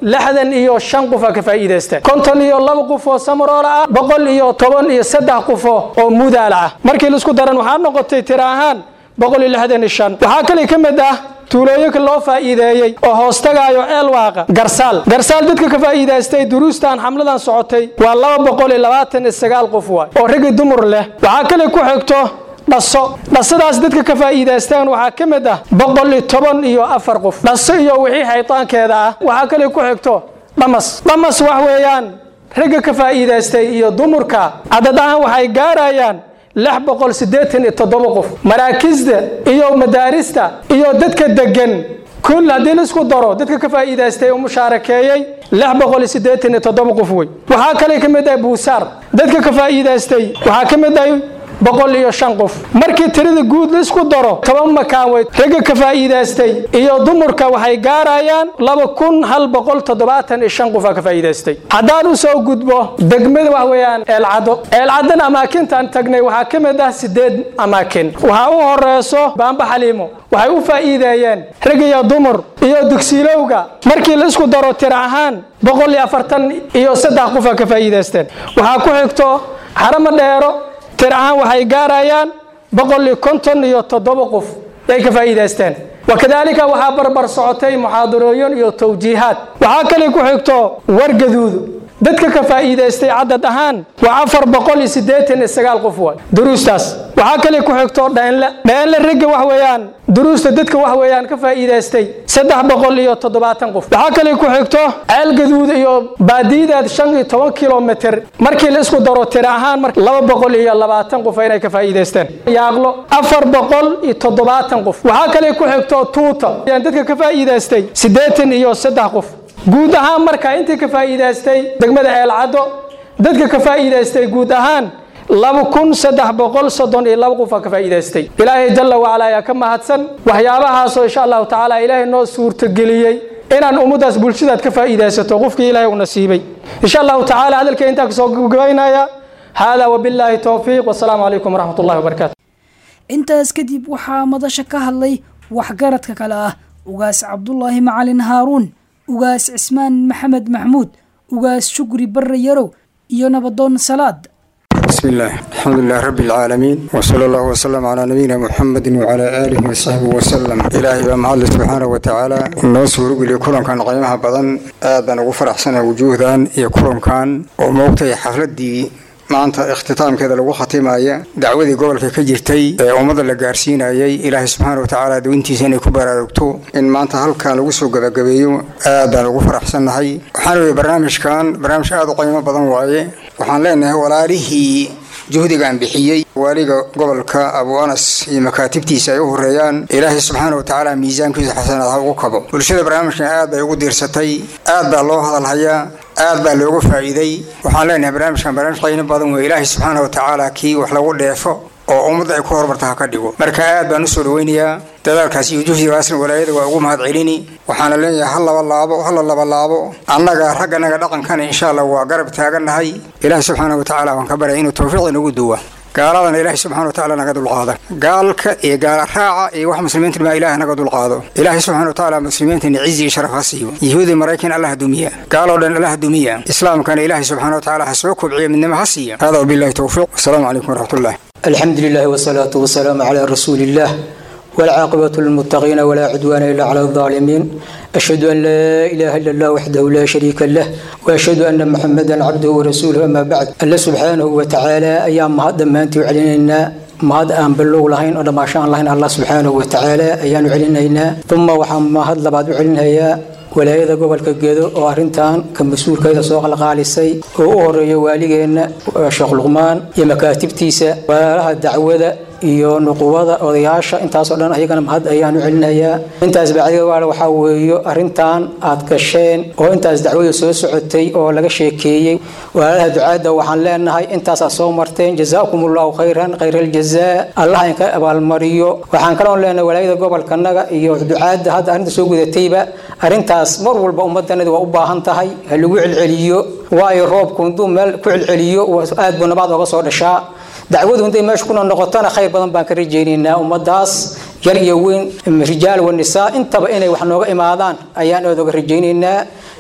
lixdan iyo shan qof aa ka faa'iidaysteen konton iyo laba qof oo samaroola ah boqol iyo toban iyo saddex qof oo mudaala ah markii laisku daran waxaa noqotay tira ahaan boqol iyo lixdan iyo shan waxaa kale ka mid ah tuulooyinka loo faa'iideeyey oo hoostagaayo eelwaaqa garsaal garsaal dadka ka faa'iidaystay duruustan xamladan socotay waa laba boqol iyo labaatan iyo sagaal qof waay oo raggi dumar leh waxaa kale ku xigto dhaso dhasadaas dadka ka faa'iidaysteen waxaa ka mid ah boqol iyo toban iyo afar qof dhaso iyo wixii xaytaankeeda ah waxaa kale ku xigto dhamas dhamas wax weeyaan ragga ka faa'iidaystay iyo dumarka cadad ahaan waxay gaarayaan lix boqol siddeetan iyo toddoba qof maraakisda iyo madaarista iyo dadka degan kul haddii laisku daro dadka ka faa'iidaystay oo mushaarakeeyey lix boqol iyo siddeetan iyo toddoba qof wey waxaa kale ka mid ah buusaar dadka ka faa'iidaystay waxaa ka mid ah boqol iyo shan qof markii tirada guud laisku daro toban makaan weyd ragga ka faa'iidaystay iyo dumarka waxay gaarayaan laba kun hal boqol toddobaatan iyo shan qof aa ka faa'iidaystay haddaan u soo gudbo degmada wax weeyaan eelcado eelcadan amaakintaan tagnay waxaa ka mid ah sideed amaakin waxaa u horeyso baamba xaliimo waxay u faa'iideeyeen rag iyo dumar iyo dugsiilowga markii la isku daro tira ahaan boqol iyo afartan iyo saddex qof aa ka faa'iidaysteen waxaa ku xigto xaramo dheero tir ahaan waxay gaarayaan boqol iyo konton iyo toddoba qof ay ka faa'iidaysteen wakadaalika waxaa barbar socotay muxaadarooyin iyo tawjiihaad waxaa kale ku xigto wargaduudu dadka ka faa'iidaystay cadad ahaan waa afar boqol iyo siddeetan iyo sagaal qof waay duruustaas waxaa kale ku xigto dheenle dheenle ragga wax weeyaan duruusta dadka wax weeyaan ka faa'iidaystay saddex boqol iyo toddobaatan qof waxaa kale ku xigto ceel gaduud iyo baadiyideed shan iyo toban kilomitr markii la isku daro tira ahaan mar laba boqol iyo labaatan qof inay ka faa'iidaysteen yaaqlo afar boqol iyo toddobaatan qof waxaa kale ku xigto tuuta ayaan dadka ka faa'iidaystay siddeetan iyo saddex qof guud ahaan marka intii ka faa'iidaystay degmada eelcaddo dadka ka faa'iidaystay guud ahaan laba kun saddex boqol soddon iyo laba qofaa ka faa'iidaystay ilaahay jalla wacala ayaa ka mahadsan waxyaabahaasoo insha allahu tacaala ilaahay noo suurtageliyey inaan ummaddaas bulshadaad ka faa'iidaysato qofkii ilaahay u nasiibay insha allahu tacaala hadalkay intaa kasoo gabagabaynaya haadaa wabillaahi towfiiq wasalaamu calaykum waraxmat ullahi wabarakaatu intaas kadib waxaa madasha ka hadlay waxgaradka kale ah ugaas cabdulaahi macalin haaruun ugaas cismaan maxamed maxmuud ugaas shukri barre yarow iyo nabadoon salaad بسم الله الحمد لله رب العالمين وصلى الله وسلم على نبينا محمد وعلى آله وصحبه وسلم إلهي بما الله سبحانه وتعالى نو سورق لي كلهم كان قيمها بدن آدن وفرح سنة وجودا يا كلهم كان وموقتي حفلتي maanta ikhtitaamkeeda lagu khatimaaya dacwadii gobolka ka jirtay ee ummadda la gaarsiinayay ilaahay subxaana wa tacaala dawintiisa inay ku baraarugto in maanta halkan lagu soo gabagabeeyo aadaan ugu faraxsannahay waxaan weeye barnaamijkan barnaamij aada u qiimo badan waaye waxaan leenahay walaalihii juhdigan bixiyey waaliga gobolka abu anas iyo makaatibtiisa ay u horeeyaan ilaahay subxaana wa tacaala miisaankiisa xasanaad ha ugu kabo bulshada barnaamijkan aad bay ugu diirsatay aad baa loo hadalhayaa aad baa looga faa'iiday waxaan leenahay barnaamijkan barnaamij qiimo badan wey ilaahay subxaana wa tacaala kii wax lagu dheefo oo ummadda ay ku horumarta ha ka dhigo marka aad baan usoo dhaweynayaa dadaalkaas iyo juhdigaasna walaayada waa ugu mahad celini waxaana leenahay ha laba laabo hala laba laabo annaga ragganaga dhaqankana insha allah waa garab taagannahay ilaahay subxaana wa tacaala waan ka baryay inuu tawfiiq inagu duwa gaaladana ilaahay subxana wa tacaala naga dulqaada gaalka iyo gaala raaca iyo wax muslimiinta baa ilaahay naga dulqaado ilaahay subxana wa tacaala muslimiintana cizi iyo sharaf ha siiyo yahuudi maraykan allah dumiya gaaloo dhan allah dumiya islaamkana ilaahay subxana wa tacaala ha soo kobciyo midnimo ha siiya hada wabillahi towfiiq wasalaamu calaykum waraxmatullah الحمد لله والصلاة والسلام على رسول الله والعاقبة للمتقين ولا عدوان إلا على الظالمين أشهد أن لا إله إلا الله وحده لا شريك له وأشهد أن محمدا عبده ورسوله أما بعد الله سبحانه وتعالى أيام هذا ما أنت علينا mahad aan bilow lahayn oo dhammaashaan lahayn allah subxaanahu watacaala ayaanu celinaynaa uma waxaan mahad labaad u celinhayaa walaayada gobolka gedo oo arrintan ka mas-uulkeeda soo qalqaalisay oo u horeeya waaligeenna sheekh luqmaan iyo makaatibtiisa walaalaha dacwada iyo nuqubada odayaasha intaasoo dhan ayagana mahad ayaanu celinayaa intaas bacdiga waale waxaa weeyo arrintan aad gasheen oo intaas dacwada soo socotay oo laga sheekeeyey walaalaha ducaadda waxaan leenahay intaasaa soo marteen jazaakum allahu khayran khayra aljazaa allah inka abaalmariyo waxaan kaloon leenahay walaayada gobolkanaga iyo ducaadda hadda arrinta soo gudatayba arrintaas mar walba ummadanadi waa u baahan tahay ha lagu celceliyo waayo roobku hadduu meel ku celceliyo aad buu nabaad oga soo dhashaa dacwadu hadday meesha kuna noqotona khayr badan baan ka rajaynaynaa ummadaas yar iyo weyn rijaal wa nisaa intaba inay wax nooga imaadaan ayaan aad oga rajaynaynaa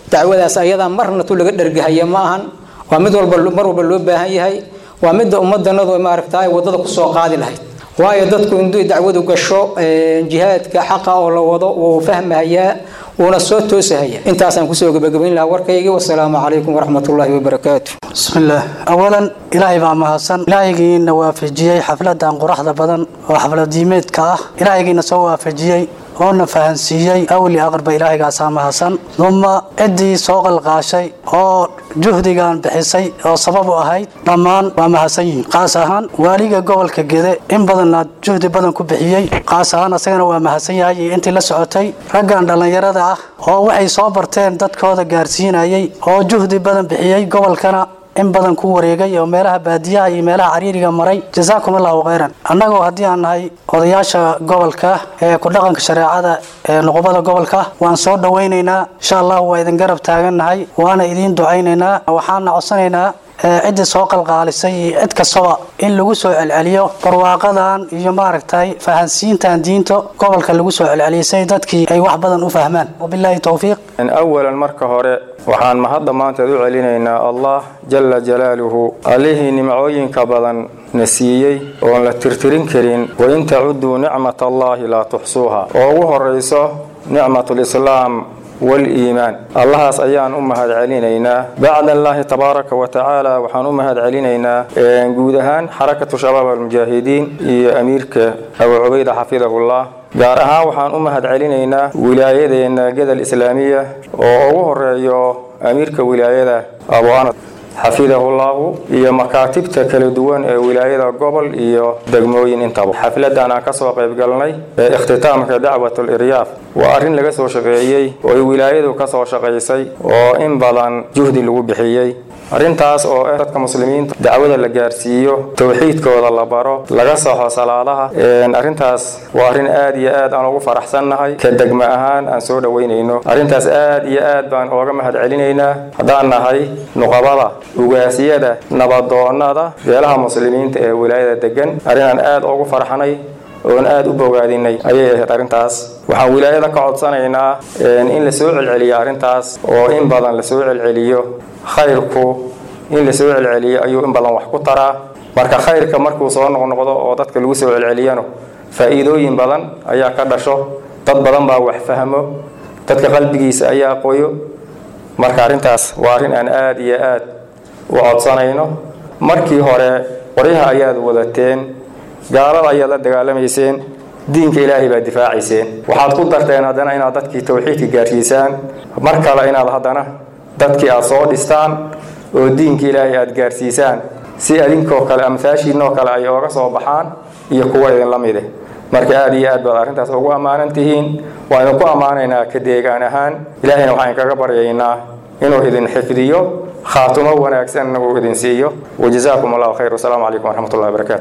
dacwadaas ayadaa marna tu laga dhergahaya ma ahan waa mid walba mar walba loo baahan yahay waa midda ummadanadu maaragta ay wadada kusoo qaadi lahayd waayo dadku induu dacwadu gasho jihaadka xaqa oo la wado wuu fahmahayaa wuuna soo toosahaya intaasaan kusoo gebagabayn lahaa warkaygii wasalaamu calaykum waraxmatullaahi wabarakaatu بسم الله أولا إلهي ما مهسن إلهي نوافجيي حفلة قرحة بدن وحفلة ديميت كاه إلهي نسوا وافجيي oona fahansiiyey awli aqrba ilaahigaasaa mahadsan duma ciddii soo qalqaashay oo juhdigan bixisay oo sabab u ahayd dhammaan waa mahadsan yihiin qaas ahaan waaliga gobolka gede in badanna juhdi badan ku bixiyey qaas ahaan asagana waa mahadsan yahay iyo intii la socotay raggan dhallinyarada ah oo waxay soo barteen dadkooda gaarsiinayay oo juhdi badan bixiyey gobolkana in badan ku wareegay oo meelaha baadiyaha iyo meelaha cariiriga maray jasaakum allahu khayran annagoo haddii aan nahay odayaasha gobolka ee ku dhaqanka shareecada ee nuqubada gobolka waan soo dhowaynaynaa insha allahu waa idin garab taagannahay waana idiin ducaynaynaa waxaana codsanaynaa ciddii soo qalqaalisay iyo cid kastaba in lagu soo celceliyo barwaaqadan iyo maaragtay fahansiintan diinta gobolka lagu soo celceliyay say dadkii ay wax badan u fahmaan wabilaahi towfiiq awalan marka hore waxaan mahadda maanteed u celinaynaa allah jala jalaaluhu allihii nimcooyinka badan na siiyey oon la tirtirin karin wain tacuduu nicmat allaahi laa tuxsuuha oo ugu horayso nicmatulislaam waliimaan allahaas ayaan u mahad celinaynaa bacda allaahi tabaaraka wa tacaala waxaan u mahad celinaynaa guud ahaan xarakatu shabaab almujaahidiin iyo amiirka abu cubayda xafidahullah gaar ahaan waxaan u mahad celinaynaa wilaayadeena gedel islaamiya oo ugu horeeyo amiirka wilaayada abu anas xafidahullahu iyo makaatibta kala duwan ee wilaayada gobol iyo degmooyin intaba xafladan aan kasoo qayb galnay ee ikhtitaamka dacwatul iryaaf waa arrin laga soo shaqeeyey oo ay wilaayadu kasoo shaqaysay oo in badan juhdi lagu bixiyey arrintaas oo ah dadka muslimiinta dacwada la gaarsiiyo towxiidkooda la baro laga saxo salaadaha arrintaas waa arrin aad iyo aad aan ugu faraxsannahay ka degma ahaan aan soo dhoweynayno arrintaas aad iyo aad baan ooga mahad celinaynaa haddaan nahay nuqabada ugaasiyada nabadoonada beelaha muslimiinta ee wilaayada degan arrinaan aad ugu farxnay oon aad u bogaadinay ayay ahayd arrintaas waxaan wilaayada ka codsanaynaa in la soo celceliyo arrintaas oo in badan la soo celceliyo khayrku in la soo celceliyo ayuu in badan wax ku taraa marka khayrka markuu soo noqnoqdo oo dadka lagu soo celceliyano faa'iidooyin badan ayaa ka dhasho dad badan baa wax fahmo dadka qalbigiisa ayaa qoyo marka arrintaas waa arrin aan aad iyo aad u codsanayno markii hore qoryaha ayaad wadateen gaalada ayaad la dagaalamayseen diinka ilaahay baad difaacayseen waxaad ku darteen haddana inaad dadkii towxiidka gaarsiisaan mar kale inaad haddana dadkii aad soo dhistaan oo diinka ilaahay aad gaarsiisaan si adinkoo kale amhaashiinoo kale ay ooga soo baxaan iyo kuwa idinla mide marka aad iyo aad baad arrintaas ugu ammaanan tihiin waa idinku ammaanaynaa ka deegaan ahaan ilaahayna waxaan kaga baryaynaa inuu idin xifdiyo khaatumo wanaagsanna uu idin siiyo wajazaakum allahu khayr wasalaamu calaykum waraxmatullahi wabarakatu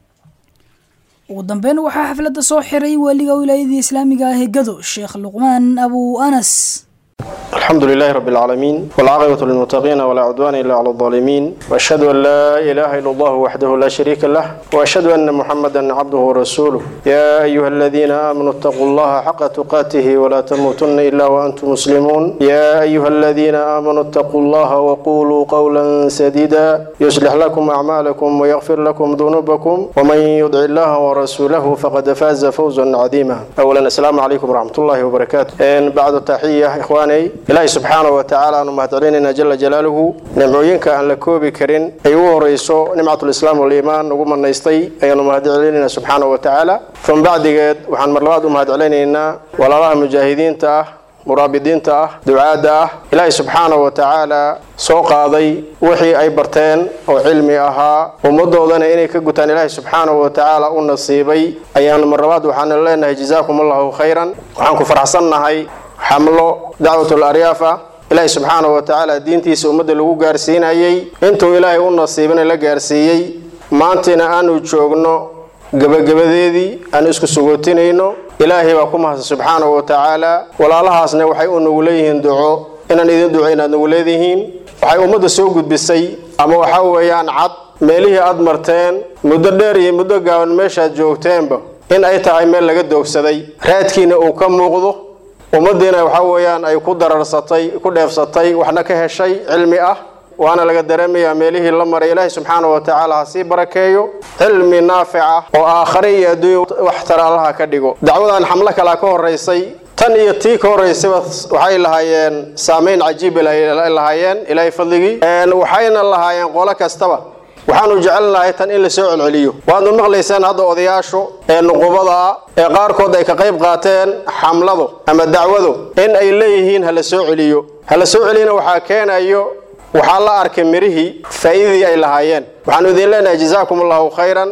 ugu dambeyn waxaa xafladda soo xiray waaliga wilaayadii islaamiga ah ee gado sheekh luqmaan abu anas الحمد لله رب العالمين والعاقبة للمتقين ولا عدوان إلا على الظالمين وأشهد أن لا إله إلا الله وحده لا شريك له وأشهد أن محمدا عبده ورسوله يا أيها الذين آمنوا اتقوا الله حق تقاته ولا تموتن إلا وأنتم مسلمون يا أيها الذين آمنوا اتقوا الله وقولوا قولا سديدا يصلح لكم أعمالكم ويغفر لكم ذنوبكم ومن يطع الله ورسوله فقد فاز فوزا عظيما أولا السلام عليكم ورحمة الله وبركاته بعد التحية إخواني ilaahay subxaana wa tacaala aanu mahadcelinaynaa jala jalaaluhu nimcooyinka aan la koobi karin ay ugu horeyso nimcatulislaam waliimaan ugu manaystay ayaanu mahadcelinaynaa subxaana wa tacaala from bacdigeed waxaan mar labaad u mahadcelinaynaa walaalaha mujaahidiinta ah muraabidiinta ah ducaadda ah ilaahay subxaana wa tacaala soo qaaday wixii ay barteen oo cilmi ahaa ummadoodana inay ka gutaan ilaahay subxaana wa tacaala u nasiibay ayaanu mar labaad waxaanu leenahay jazaakum allahu khayran waxaan ku faraxsannahay xamlo dacwatul aryaafa ilaahay subxaana wa tacaala diintiisa ummadda lagu gaarsiinayay intuu ilaahay u nasiibana la gaarsiiyey maantina aanu joogno gebagabadeedii aan isku sugootinayno ilaahay baa ku mahadsan subxaana wa tacaala walaalahaasna waxay u nagu leeyihiin duco inaan idin duco inaad nagu leedihiin waxay ummadda soo gudbisay ama waxaa weeyaan cad meelihii aad marteen muddo dheer iyo muddo gaaban meeshaad joogteenba in ay tahay meel laga doogsaday raadkiina uu ka muuqdo ummaddiina waxaa weeyaan ay ku dararsatay ku dheefsatay waxna ka heshay cilmi ah waana laga dareemayaa meelihii la maray ilaahay subxaana wa tacaala ha sii barakeeyo cilmi naafica oo aakhare iyo adduunya wax tara allaha ka dhigo dacwadan xamlo kalaa ka horeysay tan iyo tii ka horeysayba waxay lahaayeen saameyn cajiib ay lahaayeen ilaahay fadligii waxayna lahaayeen qolo kastaba waxaanu jecelnahay tan in la soo celceliyo waadnu maqlaysaan hadda odayaashu ee nuqubada ah ee qaarkood ay ka qayb qaateen xamlado ama dacwado in ay leeyihiin hala soo celiyo hala soo celiyana waxaa keenayo waxaa la arkay mirihii faa'iidadii ay lahaayeen waxaanu idin leenahay jazaakum allahu khayran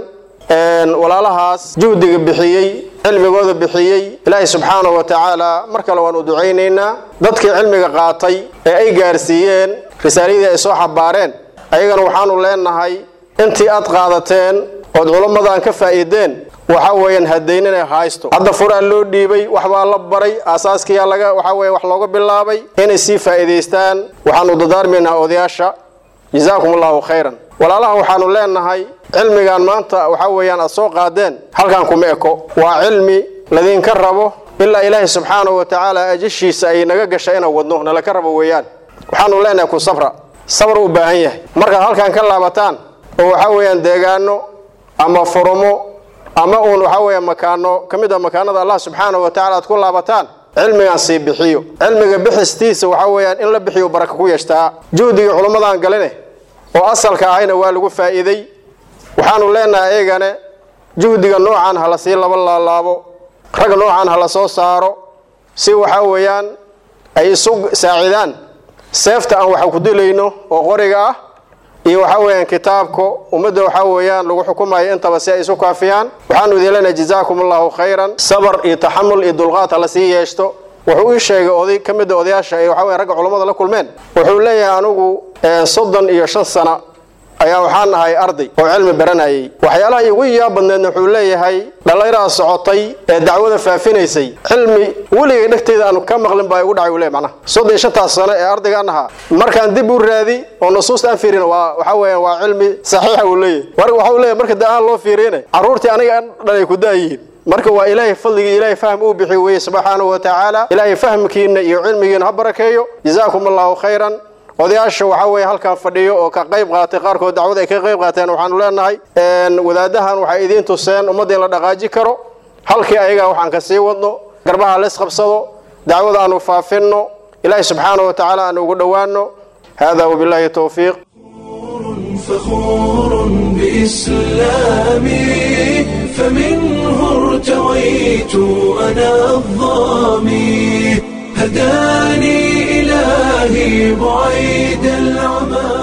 walaalahaas juhdiga bixiyey cilmigooda bixiyey ilaahay subxaanahu wa tacaala mar kale waan u ducaynaynaa dadkii cilmiga qaatay ee ay gaarsiiyeen risaaladii ay soo xabaareen ayagana waxaanu leenahay intii aad qaadateen ood culammadan ka faa'iideen waxa weeyaan hadayn inay haysto hadda furaa loo dhiibay waxbaa la baray aasaaskiyaa laga waxa weeye wax looga bilaabay inay sii faa'iidaystaan waxaanu dadaarmaynaa odayaasha jazaakum allahu khayran walaalaha waxaanu leenahay cilmigan maanta waxa weeyaan aad soo qaadeen halkan kuma eko waa cilmi ladinka rabo ilaa ilaahay subxaanahu wa tacaala ajashiisa ay naga gasha inaan wadno nalaka rabo weeyaan waxaanu leenahay ku sabra sabr u baahan yahay markaad halkan ka laabataan oo waxa weeyaan deegaano ama furumo ama uun waxa weeya makaano ka mid a makaanada allah subxaanahu wa tacala aad ku laabataan cilmigan sii bixiyo cilmiga bixistiisa waxa weeyaan in la bixiyo baraka ku yeeshtaa juhdigii culummadan galine oo asalka ahayna waa lagu faa'iiday waxaanu leenahay ayagane juhdiga noocan ha la sii laba laalaabo rag noocan ha la soo saaro si waxa weeyaan ay isu saacidaan seefta aan waxa ku dilayno oo qoriga ah iyo waxa weeyaan kitaabka ummadda waxa weeyaan lagu xukumayo intaba si ay isu kaafiyaan waxaanu idin leenahay jazaakum allahu khayran sabar iyo taxamul iyo dulqaad ha la sii yeeshto wuxuu ii sheegay oday ka mid a odayaasha ee waxa weyan ragga culammada la kulmeen wuxuu leeyahay anigu soddon iyo shan sano ayaa waxaan ahay arday oo cilmi baranayay waxyaalaha igu yaab badneedna wuxuu leeyahay dhallinyaraha socotay ee dacwada faafinaysay cilmi weligay dhegteyda aanu ka maqlin baa igu dhacay uu leey macnaha soddon iyo shantaas sano ee ardaygaan ahaa markaan dib u raadi oo nusuusta aan fiirin waa waxa weeyaan waa cilmi saxiixa uu leeyahay mar waxau leeyahay marka da aan loo fiiriyana carruurtii aniga aan dhalay ku daayihiin marka waa ilaahay fadligii ilaahay fahm uu bixi weeye subxaanahu wa tacaala ilaahay fahmkiina iyo cilmigiina ha barakeeyo jazaakum allahu khayran odayaasha waxa weeye halkan fadhiyo oo ka qayb qaatay qaarkood dacwada ay ka qayb qaateen waxaanu leenahay wadaadahan waxay idiin tuseen ummadda in la dhaqaaji karo halkii ayaga waxaan ka sii wadno garbaha la isqabsado dacwada aanu faafinno ilaahay subxaanahu wa tacaala aanu ugu dhowaano hada wabillahi towfiiq فخور بإسلامي فمنه ارتويت أنا الظامي هداني إلهي بعيد العمى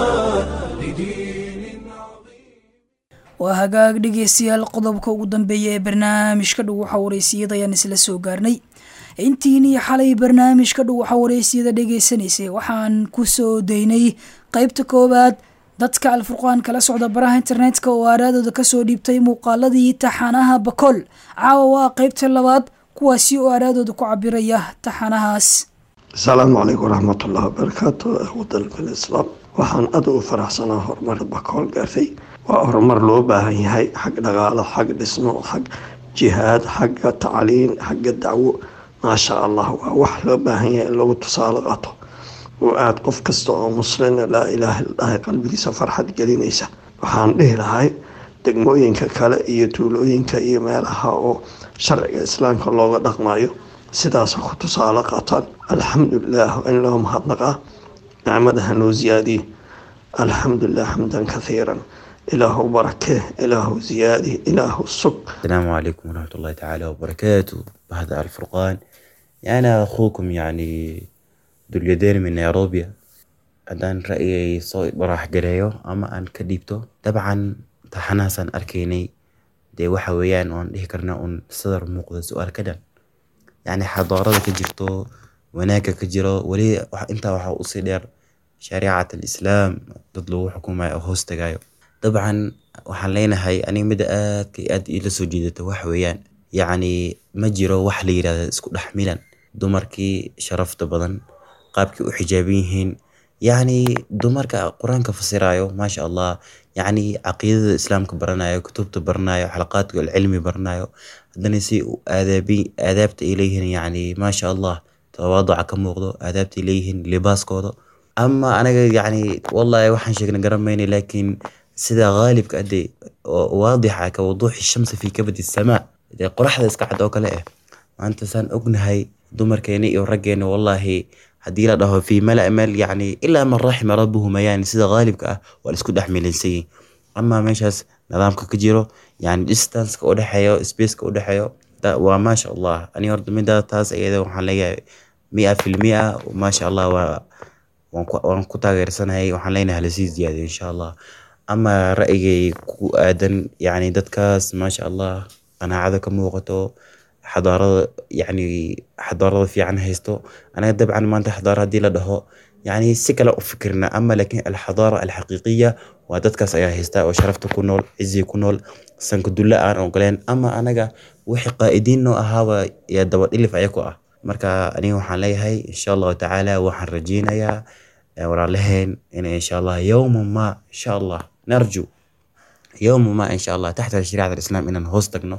waa hagaag dhegeystayaal qodobka ugu dambeeya ee barnaamijka dhow waxa wareysiyada ayaan isla soo gaarnay intiinii xalay barnaamijka dhow waxa wareysiyada dhegeysanaysay waxaan ku soo daynay qeybta koowaad dadka alfurqaan kala socda baraha internetka oo aaraadooda kasoo dhiibtay muuqaaladii taxanaha bakool caawa waa qeybta labaad kuwaasi oo aaraadooda ku cabiraya taxanahaas asalaamu calaykum waraxmatullahi wabarakaatu wadalka islaam waxaan aad u faraxsanaa horumarka bakool gaartay waa horumar loo baahan yahay xag dhaqaalo xag dhismo xag jihaad xagga tacliin xagga dacwo maasha allah waa wax loo baahan yahay in lagu tusaale qaato oo aada qof kasta oo muslina laa ilaaha ilaahay qalbigiisa farxad gelinaysa waxaan dhihi lahay degmooyinka kale iyo tuulooyinka iyo meelaha oo sharciga islaamka looga dhaqmayo sidaas ku tusaale qaataan alxamdulilah in loo mahadnaqaa nicmadaha noo ziyaadiye alxamdulilah xamdan kathiiran ilaahu barakee ilaahu ziyaadi ilaahu sug السلام عليكم ورحمة الله تعالى وبركاته بهذا الفرقان أنا أخوكم يعني ذو اليدين من نيروبي haddaan ra'yigay soo barax gareeyo ama aan ka dhiibto dabcan taxanahaasaan arkaynay dee waxa weeyaan oon dhihi karna un sadar muuqda su-aal ka dhan yacni xadaarada ka jirto wanaagga ka jiro weli intaa waxaa usii dheer shariicat alislaam dad lagu xukumayo oo hoos tagayo dabcan waxaan leenahay aniga midda aadka iyo aad ila soo jiidata waxa weeyaan yacni ma jiro wax la yirahda isku dhex milan dumarkii sharafta badan qaabkii u xijaaban yihiin yacni dumarka qur-aanka fasirayo maasha allah yacni caqiidada islaamka baranayo kutubta baranayo xalaqaadka alcilmi baranayo haddana si aadaabi aadaabta ay leeyihiin yacni maasha allah tawaaduca ka muuqdo aadaabtay leeyihiin libaaskooda ama anaga yacni wallahi waxaan sheegna garan mayna laakiin sida qaalibka ade oo waadixa ka wuduuxi shamsi fi kabadi samaa dee qoraxda iska cad oo kale ah maanta saan ognahay dumarkeena iyo raggeena wallahi haddii la dhaho fi mala meel yacni ilaa man raxima rabbuhu mayaan sida qaalibka ah waa la isku dhex milansayin ama meeshaas nidaamka ka jiro yani distanceka u dhexeeyo spaceka u dhexeeyo waa maasha allah ani horta mida taas iyada waxaan leeyahay mia fil mia maasha allah waa waan ku taageersanahay waxaan leenahay halasii ziyaadiyo insha allah ama ra'yigay ku aadan yani dadkaas maasha allah qanaacada ka muuqato xadaarada yani xadaarada fiican haysto anaga dabcan maanta xadaara haddii la dhaho yani si kale u fikirna ama laakiin alxadaara alxaqiiqiya waa dadkaas ayaa haysta oo sharafta ku nool cizi ku nool sanka dulle aan ogoleen ama anaga wixii qaa'idiin noo ahaaba yaa dabadhilif ayaku ah marka aniga waxaan leeyahay insha allahu tacaala waxaan rajeynayaa walaalaheen in insha allah yowma ma insha allah narju yowma ma insha allah taxta shariicat alislaam inaan hoos tagno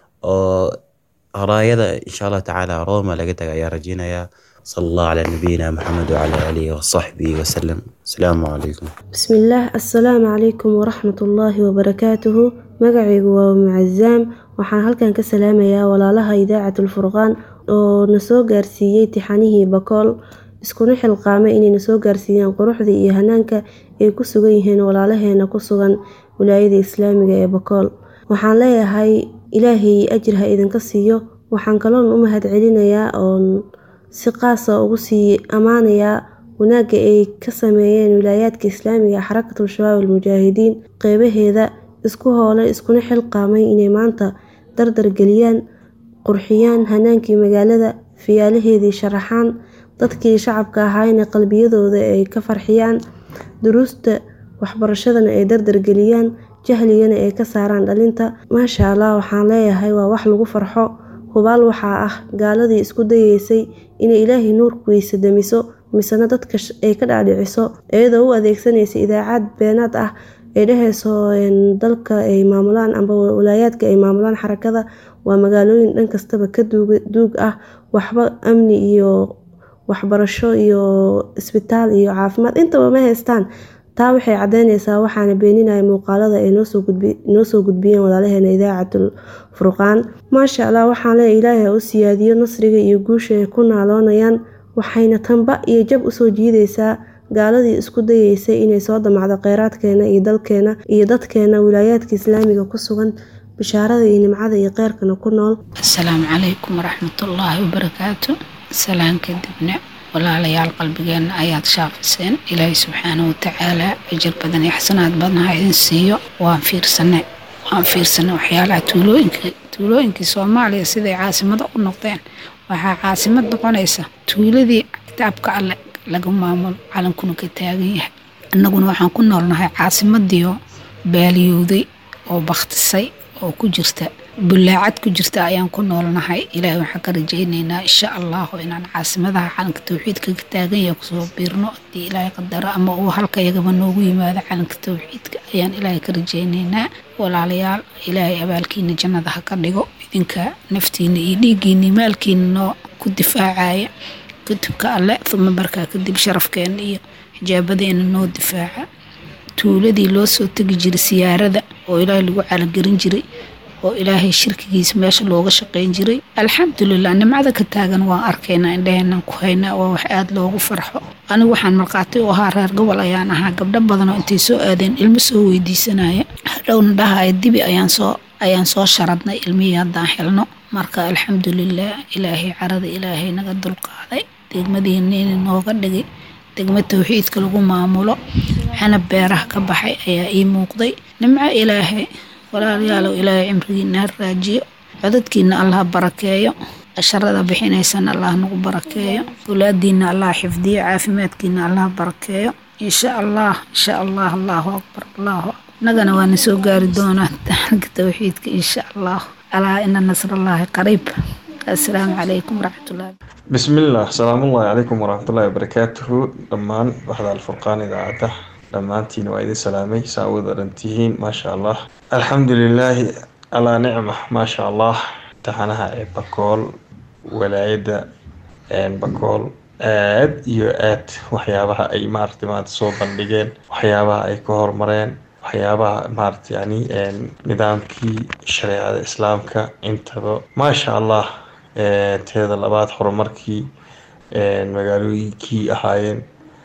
oo raayada insha allah tacaala rooma laga taga ayaa rajeynayaa صلى الله على نبينا محمد وعلى آله وصحبه وسلم السلام عليكم بسم الله السلام عليكم ورحمة الله وبركاته مقعي ومعزام waxaan halkan ka salaamayaa walaalaha idaacatul furqaan oo na soo gaarsiiyey tixanihii bakool iskuna xilqaamay inay na soo gaarsiiyaan quruxda iyo hanaanka ay ku sugan yihiin walaalaheena ku sugan wilaayada islaamiga ee bakool waxaan leeyahay ilaahay ajir ha idinka siiyo waxaan kaloon u mahad celinayaa oon si qaasa ugu sii ammaanayaa wanaagga ay ka sameeyeen wilaayaadka islaamiga xarakatul shabaab almujaahidiin qeybaheeda isku hoole iskuna xilqaamay inay maanta dardar geliyaan qurxiyaan hanaankii magaalada fiyaalaheedii sharaxaan dadkii shacabka ahaayna qalbiyadooda ay ka farxiyaan duruusta waxbarashadana ay dardar geliyaan jahligana ay ka saaraan dhalinta maasha allah waxaan leeyahay waa wax lagu farxo hubaal waxaa ah gaaladii isku dayeysay inay ilaahay nuurku weysa damiso misena dadka ay ka dhaadhiciso iyadoo u adeegsanaysa idaacad beenaad ah ay dhehayso dalka ay maamulaan amba walaayaadka ay maamulaan xarakada waa magaalooyin dhan kastaba ka duug ah waxba amni iyo waxbarasho iyo isbitaal iyo caafimaad intaba ma haystaan taa waxay cadeyneysaa waxaana beeninaya muuqaalada ay noo soo gudbiyeen walaalaheena idaacatul furqaan maasha allah waxaan leeya ilaahay ha u siyaadiyo nasriga iyo guusha ay ku naaloonayaan waxayna tanba iyo jab usoo jiideysaa gaaladii isku dayeysay inay soo damacdo kheyraadkeena iyo dalkeena iyo dadkeena wilaayaadka islaamiga ku sugan bishaarada iyo nimcada iyo kheyrkana ku nool asalaamu calaykum waraxmatullaahi wabarakaatu salaan kadibna walaalayaal qalbigeenna ayaad shaafiseen ilaahay subxaana watacaalaa ajir badan iyo xasanaad badan ha idin siiyo waan fiirsanay waan fiirsanay waxyaalaha tuulooyinkii tuulooyinkii soomaaliya siday caasimado u noqdeen waxaa caasimad noqonaysa tuuladii kitaabka alle laga maamulo calankuna ka taagan yahay annaguna waxaan ku noolnahay caasimadiioo baaliyowday oo bakhtisay oo ku jirta bullaacad ku jirta ayaan ku noolnahay ilaahay waxaan ka rajaynaynaa insha allahu inaan caasimadaha calanka tawxiidka ka taagan yahay kusoo biirno haddii ilaahay qadaro ama uu halka yagaba noogu yimaado calanka tawxiidka ayaan ilaahay ka rajaynaynaa walaalayaal ilaahay abaalkiina jannada ha ka dhigo idinka naftiina iyo dhiiggiina iyo maalkiina noo ku difaacaya kutubka alle uma markaa kadib sharafkeena iyo xijaabadeena noo difaaca tuuladii loo soo tegi jiray siyaarada oo ilaahay lagu calagelin jiray oo ilaahay shirkigiisa meesha looga shaqayn jiray alxamdulilah nimcada ka taagan waan arkaynaa indhaheenan ku haynaa waa wax aada loogu farxo anigu waxaan markhaati u ahaa reer gobol ayaan ahaa gabdho badanoo intay soo aadeen ilmo soo weydiisanaya hadhowna dhahaya dibi ayaan soo ayaan soo sharadnay ilmihii haddaan xilno marka alxamdulilah ilaahay carada ilaahay naga dulqaaday degmadiina nooga dhigay degmo tawxiidka lagu maamulo xanab beeraha ka baxay ayaa ii muuqday nimco ilaahay walaalayaalow ilaahay cimrigiina ha raajiyo codadkiina allah barakeeyo casharada bixinaysana allah nagu barakeeyo walaadiina allah xifdiyo caafimaadkiina allah barakeeyo insha allah insha allah allahu akbar allahu akbar nagana waana soo gaari doonaa taxanka tawxiidka insha allah alaa ina nasrallaahi qariib assalaamu calaykum waraxmatullahi بسم الله السلام الله عليكم ورحمة الله وبركاته دمان وحدة الفرقان إذاعته دمانتين وإذا سلامي سعود أنتهين ما شاء الله الحمد لله على نعمة ما شاء الله تحنها بقول ولاية bakool aad iyo aad waxyaabaha ay maaragtay maanta soo bandhigeen waxyaabaha ay ka horumareen waxyaabaha maaragtay yani nidaamkii shareecada islaamka intaba maasha allah teeda labaad horumarkii magaalooyinkii ahaayeen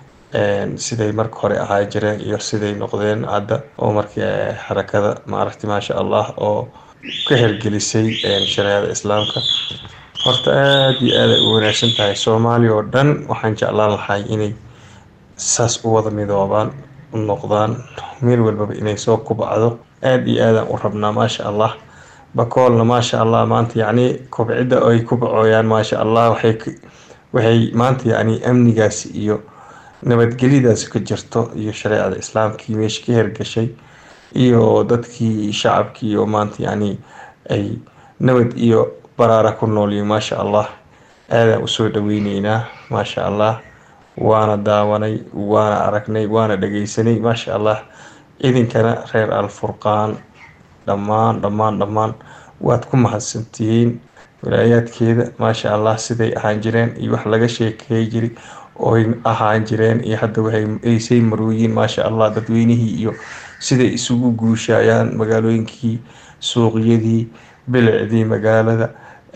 siday marka hore ahaa jireen iyo siday noqdeen hadda oo markii xarakada maaragtay maasha allah oo ka hirgelisay shareecada islaamka horta aada iyo aad ay u wanaagsan tahay soomaaliya oo dhan waxaan jeclaan lahay inay saas u wada midoobaan u noqdaan meel walbaba inay soo kubacdo aada iyo aadaan u rabnaa maasha allah bakoolna maasha allah maanta yacni kobcidda ay ku bacooyaan maasha allah waxay waxay maanta yacni amnigaasi iyo nabadgelyadaasi ka jirto iyo shareecada islaamkii meesha ka hergashay iyo dadkii shacabkii oo maanta yacni ay nabad iyo baraara ku noolyihin maasha allah aadaan usoo dhaweyneynaa maasha allah waana daawanay waana aragnay waana dhageysanay maasha allah idinkana reer alfurqaan dhammaan dhammaan dhammaan waad ku mahadsantihiin walaayaadkeeda maasha allah siday ahaan jireen iyo wax laga sheekeey jiri oy ahaan jireen iyo hadda waxaysay marooyiin maasha allah dadweynihii iyo siday isugu guushayaan magaalooyinkii suuqyadii bilicdii magaalada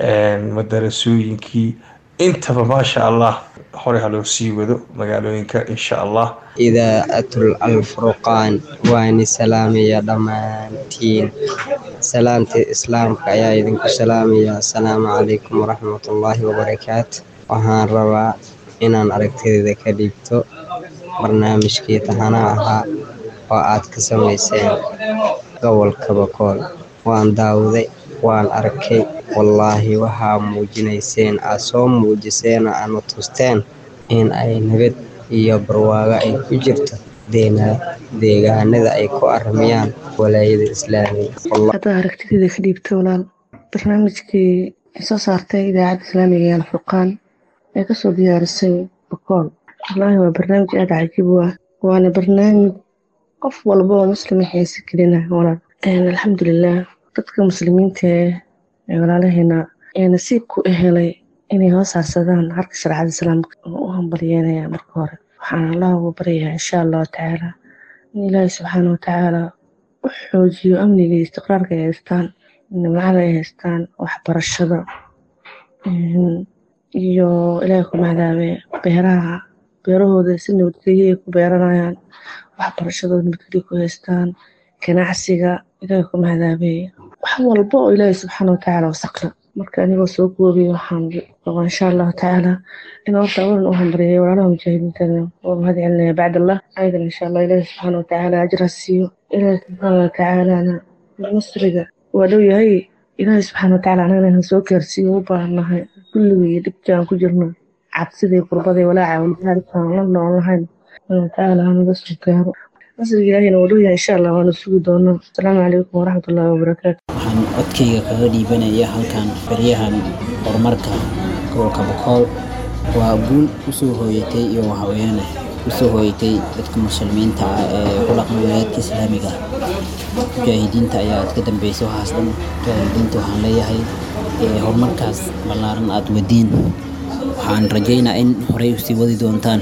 madarasooyinkii intaba maasha allah hore haloo sii wado magaalooyinka insha allah idaacatul alfurqaan waani salaamaya dhammaantiin salaamta islaamka ayaa idinku salaamaya asalaamu calaykum waraxmatullaahi wabarakaatu waxaan rabaa inaan aragtideeda ka dhiibto barnaamijkii tahanaha ahaa oo aad ka samayseen gobolka bakool waan daawday waan arkay wallaahi waxaa muujinayseen aad soo muujiseen oo aadna tusteen in ay nabad iyo barwaago ay ku jirto deegaanada ay ku armiyaan walaayada islaamiga haddaa aragtideeda ka dhiibta walaal barnaamijkii ay soo saartay idaacadda islaamiga ee alfurqaan ee kasoo diyaarisay bakool wallaahi waa barnaamij aada cajiib u ah waana barnaamij qof walba oo muslima xiise gelina walaal alxamdulilah dadka muslimiinta ee walaalaheena ee nasiibku u helay inay hoos harsadaan harka shareecada islaamka oo u hambalyeynaya marka hore waxaan allah ugu baryayaa insha allahu tacaala in ilaahi subxaana watacaala u xoojiyo amniga iyo istiqraarka ay haystaan nimcada ay haystaan waxbarashada iyo ilaahi ku macdaabe beeraha beerahooda si nabadgelyo ay ku beeranayaan waxbarashadooda nabadgelyo ku haystaan ganacsiga ilaahi ku macdaabe wax walba oo ilaahi subxaana watacaala wasaqla marka anigoo soo goobay waxaan rabaa insha allahu tacaala in horta awalan u hambaryeeyo walaalaha mujaahidiintana waa mahad celinaya bacdallah ayadan insha allah ilaahi subxaana watacaala ajra siiyo ilaahi subxaana watacaalana nasriga waa dhow yahay ilaahi subxaana watacaala anagana inaan soo gaarsiiyo u baahannahay kulliga iyo dhibka aan ku jirno cabsidii qurbadii walaaca walbahaarkaan la noolnahayn watacaala hanaga soo gaaro nasriga ilaahina waa dhow yahay insha allah waanu sugi doonaa asalaamu calaykum waraxmatullaahi wabarakaatu waxaan codkayga kaga dhiibanaya halkan baryahan horumarka gobolka bokool waa guul usoo hooyatay iyo waxaweeyaan usoo hooyatay dadka muslimiinta ah ee ku dhaqan wilaayadka islaamiga mujaahidiinta ayaa ka dambeysay waxaas dhan mujaahidiinta waxaan leeyahay horumarkaas ballaaran aad wadiin waxaan rajaynaa in horey usii wadi doontaan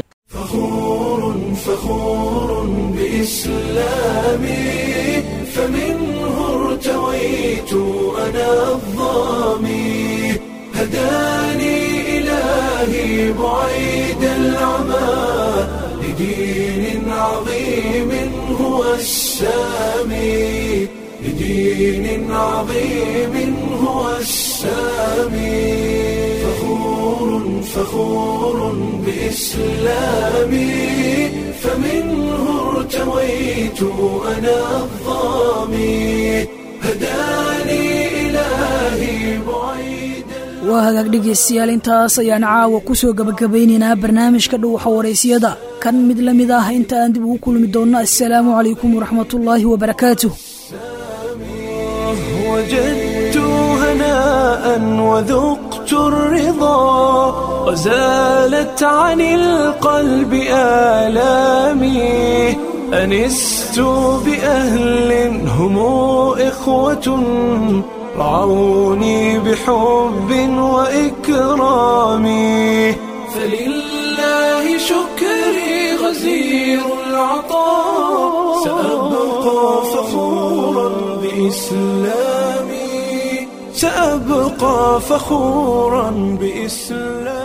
فمنه ارتويت أنا الظامي هداني إلهي بعيد العمى لدين عظيم هو السامي لدين عظيم هو السامي فخور فخور بإسلامي فمنه ارتويت أنا الظامي هداني إلهي بعيد waa hagaag dhegaystayaal intaas ayaan caawa ku soo gabagabaynaynaa barnaamijka dhuuxa waraysiyada kan mid la mid ah inta aan dib ugu kulmi doonno assalaamu calaykum waraxmatullaahi wabarakaatuh وجدت هناء وذقت الرضا وزالت عن القلب آلامي أنست بأهل هم إخوة رعوني بحب وإكرام فلله شكري غزير العطاء سأبقى فخورا بإسلامي سأبقى فخورا بإسلامي